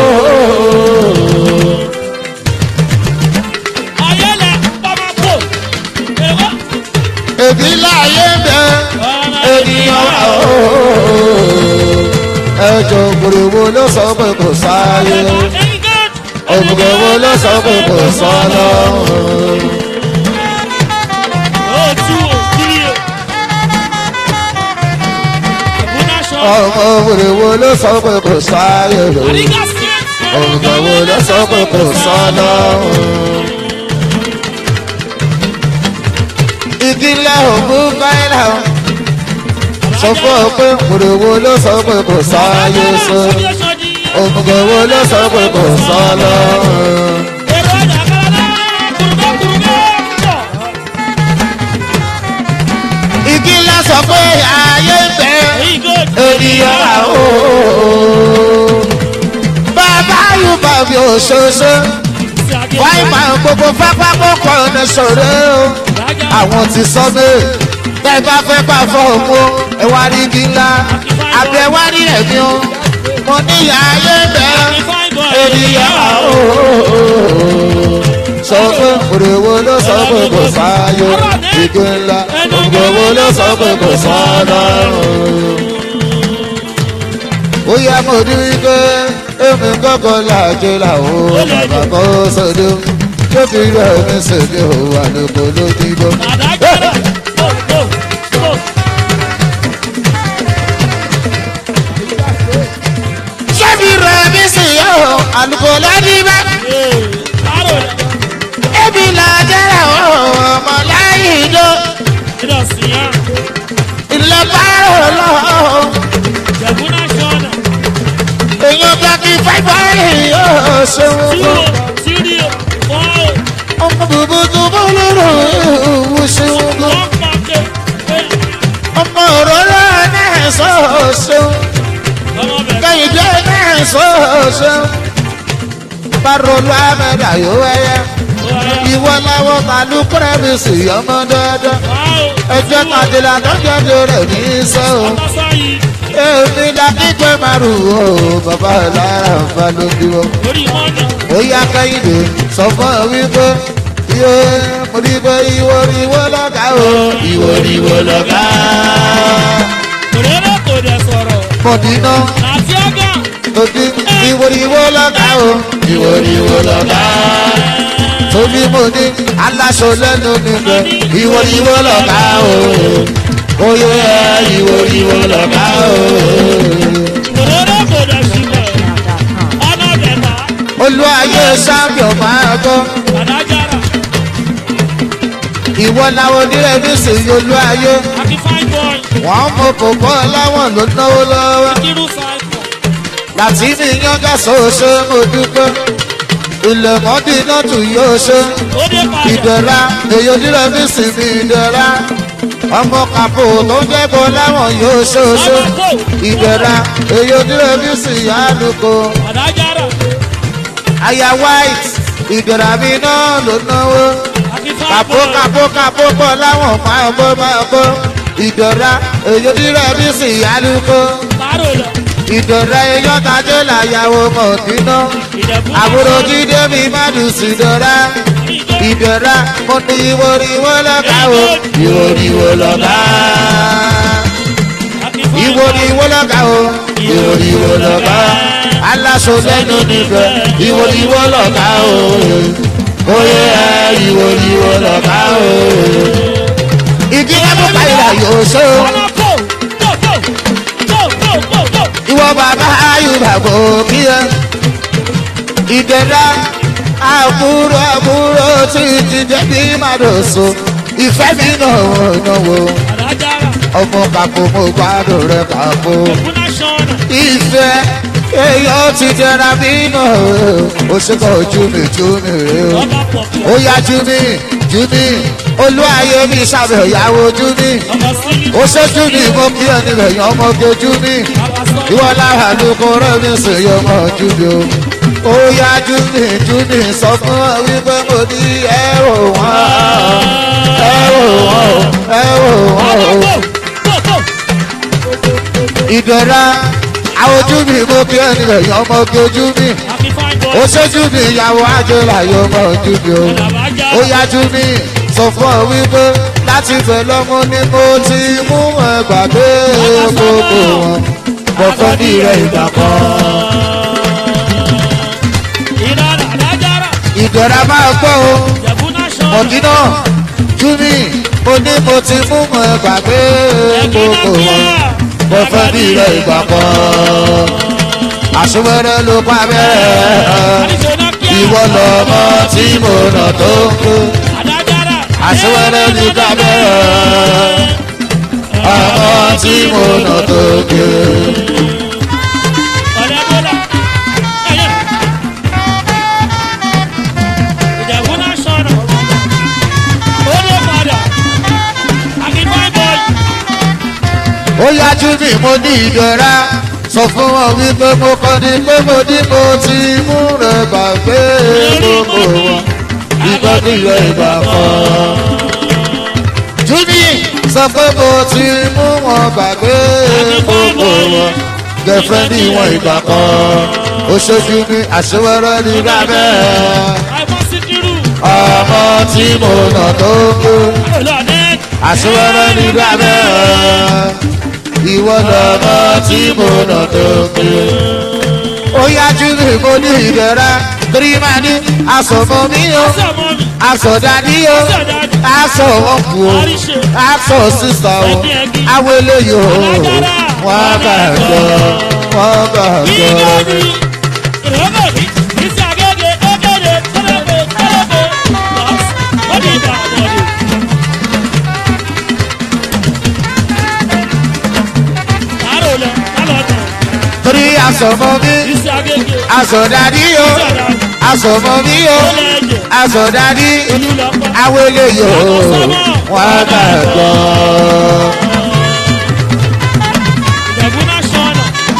ayẹlẹ bàbá bò èrò èbí láyé ń bẹ ènìyàn wà ó. ẹjọ́ ògbòròwò ló sọ pé kò sáyé ògbòròwò ló sọ pé kò sọ lọ́rùn. ọmọ ògbòròwò ló sọ pé kò sáyé ògbòròwò ló sọ pé kò sọ lọ́rùn. ìdílé ògùn káyìlá sọ fún ọ pé ògbòròwò ló sọ pé kò sáyé sọ ògbòròwò ló sọ pé kò sọ lọ́rùn. ìdílé sọ pé ayé ń bẹ ènìyàn wà ó. bàbá yóò bá mi ò ṣoṣo wáyé máa gbogbo pápá kọ́kọ́ ọ̀nà ṣòro o. àwọn ti sọ mí bẹ́ẹ̀ bá fẹ́ bá fọ́ òkú ẹ wá rí ibi ńlá àbí ẹ wá rí ẹ̀mí o. mo ní ìyá ayé ń bẹ ènìyàn wà ó. sọ pé òrèwo ló sọ pé kò sáyé ìgbé ńlá òrèwo ló sọ pé kò sọ lọ́rùn ó yá mo ní wípé èmi kọ́kọ́ làjọ làwọn bàbá kan sọdọ́ tó fi rẹ̀ mí sèmi ò wà lóko lójúbọ. sẹ́mi rẹ̀ mí sì yọ àlùkò lọ́díbẹ́. èmi làjọ làwọn ọmọ láyé ìjọ ilẹ̀ bá rò lọ́wọ́ èèyàn bá kí fáìfáì yóò ṣeun fún ọmọ bùbù tó bọ́ lọ́rọ̀ ìwú ṣeun fún ọmọ òróró náà sọ ṣeun kẹ́hìndé náà sọ ṣeun parolu amẹ́dà yóò wáyé ìwọ làwọn kàlùkùrẹ́ mi sì ọmọ dandan ẹjọ́ tàdílà lọ́jọ́ rẹ̀ ní sẹ́wọ̀n èmi la kíkẹ́ márùn ún o bàbá lára nfa ló dúró. ó yá kẹ́hìndé sọ fún ọ wípé iye mo rí pé ìwọ ni ìwọ lọ́gà o ìwọ ni ìwọ lọ́gà. mọ̀dínà tòdí ìwọ ni ìwọ lọ́gà o ìwọ ni ìwọ lọ́gà. tóbi mo ní aláṣọ lẹ́nu níbẹ̀ ìwọ ni ìwọ lọ́gà o oyè ìwò ìwò lọ́gà o. olúwayé sábìọ̀ máa gbọ́. ìwọ làwọn onírẹ̀mí sì yí olúwayé. wọ́n mọ kòkó láwọn ló náwó lọ́wọ́. láti ní yángá sọ́ọ́sẹ́ mo dúpẹ́. ilẹ̀ mọ́dínà tù yóò ṣe. ìdẹ̀ra èyí onírẹ̀mí sì ní ìdẹ̀ra ọmọ kàpò tó ń jẹ́kọ̀ láwọn yóò ṣoṣo ìbẹ̀rà èyí ojúlé bí sì yá lóko. aya white ìbẹ̀rà mi náà ló náwó. kàpò kàpò kàpò pọ̀ láwọn máa bọ́ máa bọ́. ìbẹ̀rà èyí ojúlé bí sì yá lóko. ìbẹ̀rà èyàn tajẹ́ làyàwó mọ̀dínà. àbúrò jíde mi má dùn sí dọ́ra ìbẹ̀rẹ̀ mo ní ìwòrìwò lọ́gà o ìwòrìwò lọ́gà ìwòrìwò lọ́gà o ìwòrìwò lọ́gà aláṣọ lẹ́nu níbẹ̀ ìwòrìwò lọ́gà o oyè ẹ ìwòrìwò lọ́gà o ìdílé mú káyìlá yóò ṣe o ìwọ bàbá ayùbá kò kí ẹ ìdẹ̀dá àbúrò àbúrò tí ti débi màdòsó ìfẹ́ mi náà wọ́n náwó ọmọ kàkó mo gbádùn rẹ kàkó ìfẹ́ èèyàn ti jẹra bí náà ó ṣe kọ́ ojú mi jú mi rè o ó yá jú mi jú mi olúwayé mi sábẹ̀ ìyàwó jú mi ó ṣe jú mi mo kí ẹni rẹ̀ yan ọmọge jú mi ìwọ lára ló kọ́ rẹ́ mi sì yọ ọmọ jú mi o ó yá júni júni sọ fún ọ wípé mo ní ẹrù wọn ẹrù wọn ẹrù wọn o. ìdọ̀ra àwọn ojú mi mo kí ẹni rẹ̀ yan ọmọ kí ojú mi Happy fine boy. ó ṣojú mi ìyàwó àjọlá yóò mọ ojú mi o Àlàbájá. ó yájú mi sọ fún ọ wípé láti fẹ́ lọ́mú ni mo ti mú ẹgbà dé gbogbo wọn mo fẹ́ ní rẹ̀ ìgbà kan. Ìlànà àdájára. ìdọ̀rà máa gbọ́ o Ìjẹ̀bú national. mọ̀dínà júmi mo ní mo ti mú ẹgbà dé gbogbo wọn mo fẹ́ ní rẹ̀ ìgbà kan. àṣewẹ́rẹ́ ló pa bẹ́ẹ̀ ìwọ lọ́mọ tí mo nà tó ń kú. Àdájára. àṣewẹ́rẹ́ ní kábẹ́ ọmọ tí mo nà tó ké. Ọ̀rẹ́ Bọ́lá. Ẹyẹ. Ìjẹ̀bú national. Ó ló padà. Happy fine boy. ó yájú mi mo ní ìdọ̀ra sọ fún wọn wípé mo kọ́ ni pé mo ní mo ti mú rẹ̀ gbàgbé gbogbo wọn ìgbọ́dí rẹ̀ ìgbà kan. júmi sọ pé mo ti mú wọn gbàgbé gbogbo wọn gẹ̀fẹ́ ní ìwọ̀n ìgbà kan. ó ṣojú mi àṣewẹ́rẹ́ ní lábẹ́ Àìmọ́ Síkírù. ọmọ tí mo nà tó kú. Olóòdẹ́. àṣewẹ́rẹ́ ní lábẹ́ ìwọ lọ́mọ tí mo nà tó kú. ó yájú mi mo ní ìbẹ̀rẹ̀ torí máa ní aṣọ̀mọ́ mi o Ọ̀sẹ̀ mọ́ mi. aṣọ̀dádí o aṣọ wọn kù o aṣọ sísọ o àwọn eléyìí o wọ́n bá jọ wọ́n bá jọ Ìjọbi. Ìrọ́bọ̀ mi. Ìsì àgẹ́gẹ́ ókèdè tẹ́lẹ̀pẹ̀ tẹ́lẹ̀pẹ̀. Lọ́s. Ó di ìgbà àbọ̀dé. Àárò lọ. Lálọ́ tán. torí aṣọ̀mọ́ mi Ìsì àgẹ́gẹ́. aṣọ̀dádí o Ìsì àdáni. aṣọ̀mọ́ mi o Ó lẹ́jẹ̀. aṣọ̀dádí Olúlọ́pọ̀. àwọn eléyìí o wọ́n bá jọ. Ìjẹ̀bú national.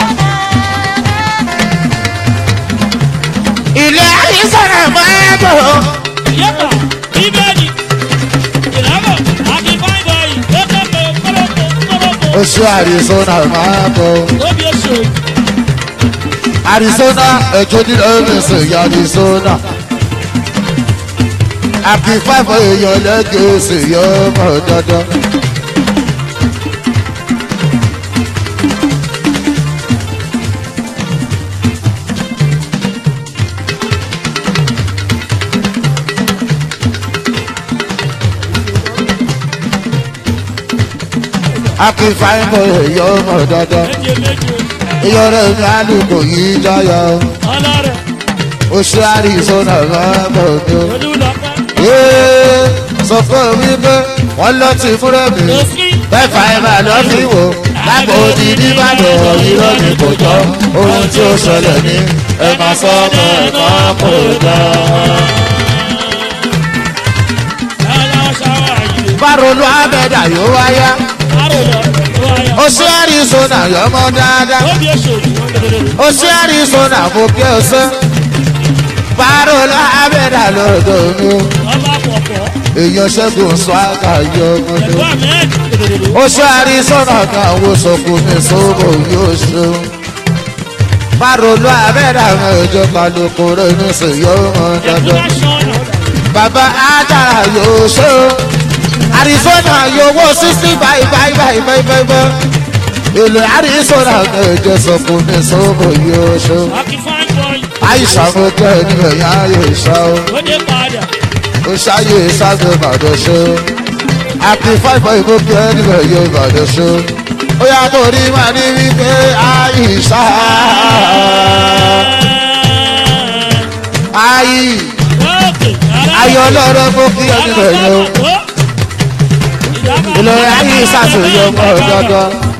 ilé àyíṣàrà máa bọ̀. Yẹ́pà. Bíbélì. Ìrọ́bọ̀. Happy fine boy. Tẹ́lẹ̀pẹ̀ tẹ́lẹ̀pẹ̀ tẹ́lẹ̀pẹ̀. oṣù àrísọ́nà máa bọ̀. Óbí oṣù. àrísọ́nà ẹ̀jọ́ nílẹ̀ ẹ̀mẹ̀sẹ̀ ìyá àrísọ́nà. àbí fáfọ èèyàn lẹ́gẹ̀ẹ́ oṣù yọ ọmọ dandan. àbí fáfọ èèyàn ọmọ dandan. Méje méje. èèyàn rẹ̀ ní àlùkò yìí dáyà. Ọlọ́rẹ̀. oṣù àrísọ́nà máa bọ̀ ní. Olúlọ́pọ̀. Ee, sọ fún mi pé wọ́n lọ ti fúnra mi. Lọ́sí. Mẹ́fà ẹ̀ máa lọ fi wò. Lágbo ti nìbàdàn irọ́ ni kò jọ. Ohun tí ó ṣẹlẹ̀ ní ẹ máa sọ ọmọ ẹ̀ kan kò dá. Ẹ̀la ṣáwá yìí. Bárolú Abẹ́dà yóò wáyá. Àrò lọ. Ó wáyà. Oṣù Arizona yọmọ dáadáa. Óbí oṣù. Oṣù Arizona mo kí o ṣe. Bárolú Abẹ́dà lọ́dọ̀ mi. Ọba pọ̀pọ̀. Èèyàn ṣẹ́gun sọ àkàyọ ọmọdé. Ẹ̀gbọ́n Ahmed. oṣù àrísọ́nà kan wo sọ̀kù ní sọ́bọ̀ yóò ṣeun. Bárolú abẹ́rẹ́ àwọn ìjọba lókòrò ní sèyọ́ wọn Ẹ̀gbọ́n dandan. aṣọ́nà. Bàbá Ádára yóò ṣe o. Àrísọ́nà yóò wó sísí báyìí báyìí báyìí báyìí báyìí báyìí. Èlò àrísọ́nà kan ìjọ sọ̀kù ní sọ́bọ̀ yóò ṣeun. Happy fine boy. Àìsàn mo jẹ́ ènìyàn yá yóò ṣá o. Ó dé padà. Ó ṣáyé sábẹ́ Ìbàdàn ṣe o. Àpì fáìfọ́ ìbò kí ènìyàn yóò Ìbàdàn ṣe o. Ó yà kó rí màá ní wípé àìsà. Ayì Ókè. ayọ̀ ọlọ́rọ̀ mú kí ènìyàn yóò. Ìlọrin ayé ìsàtúnyọ̀ mọ́ dandan.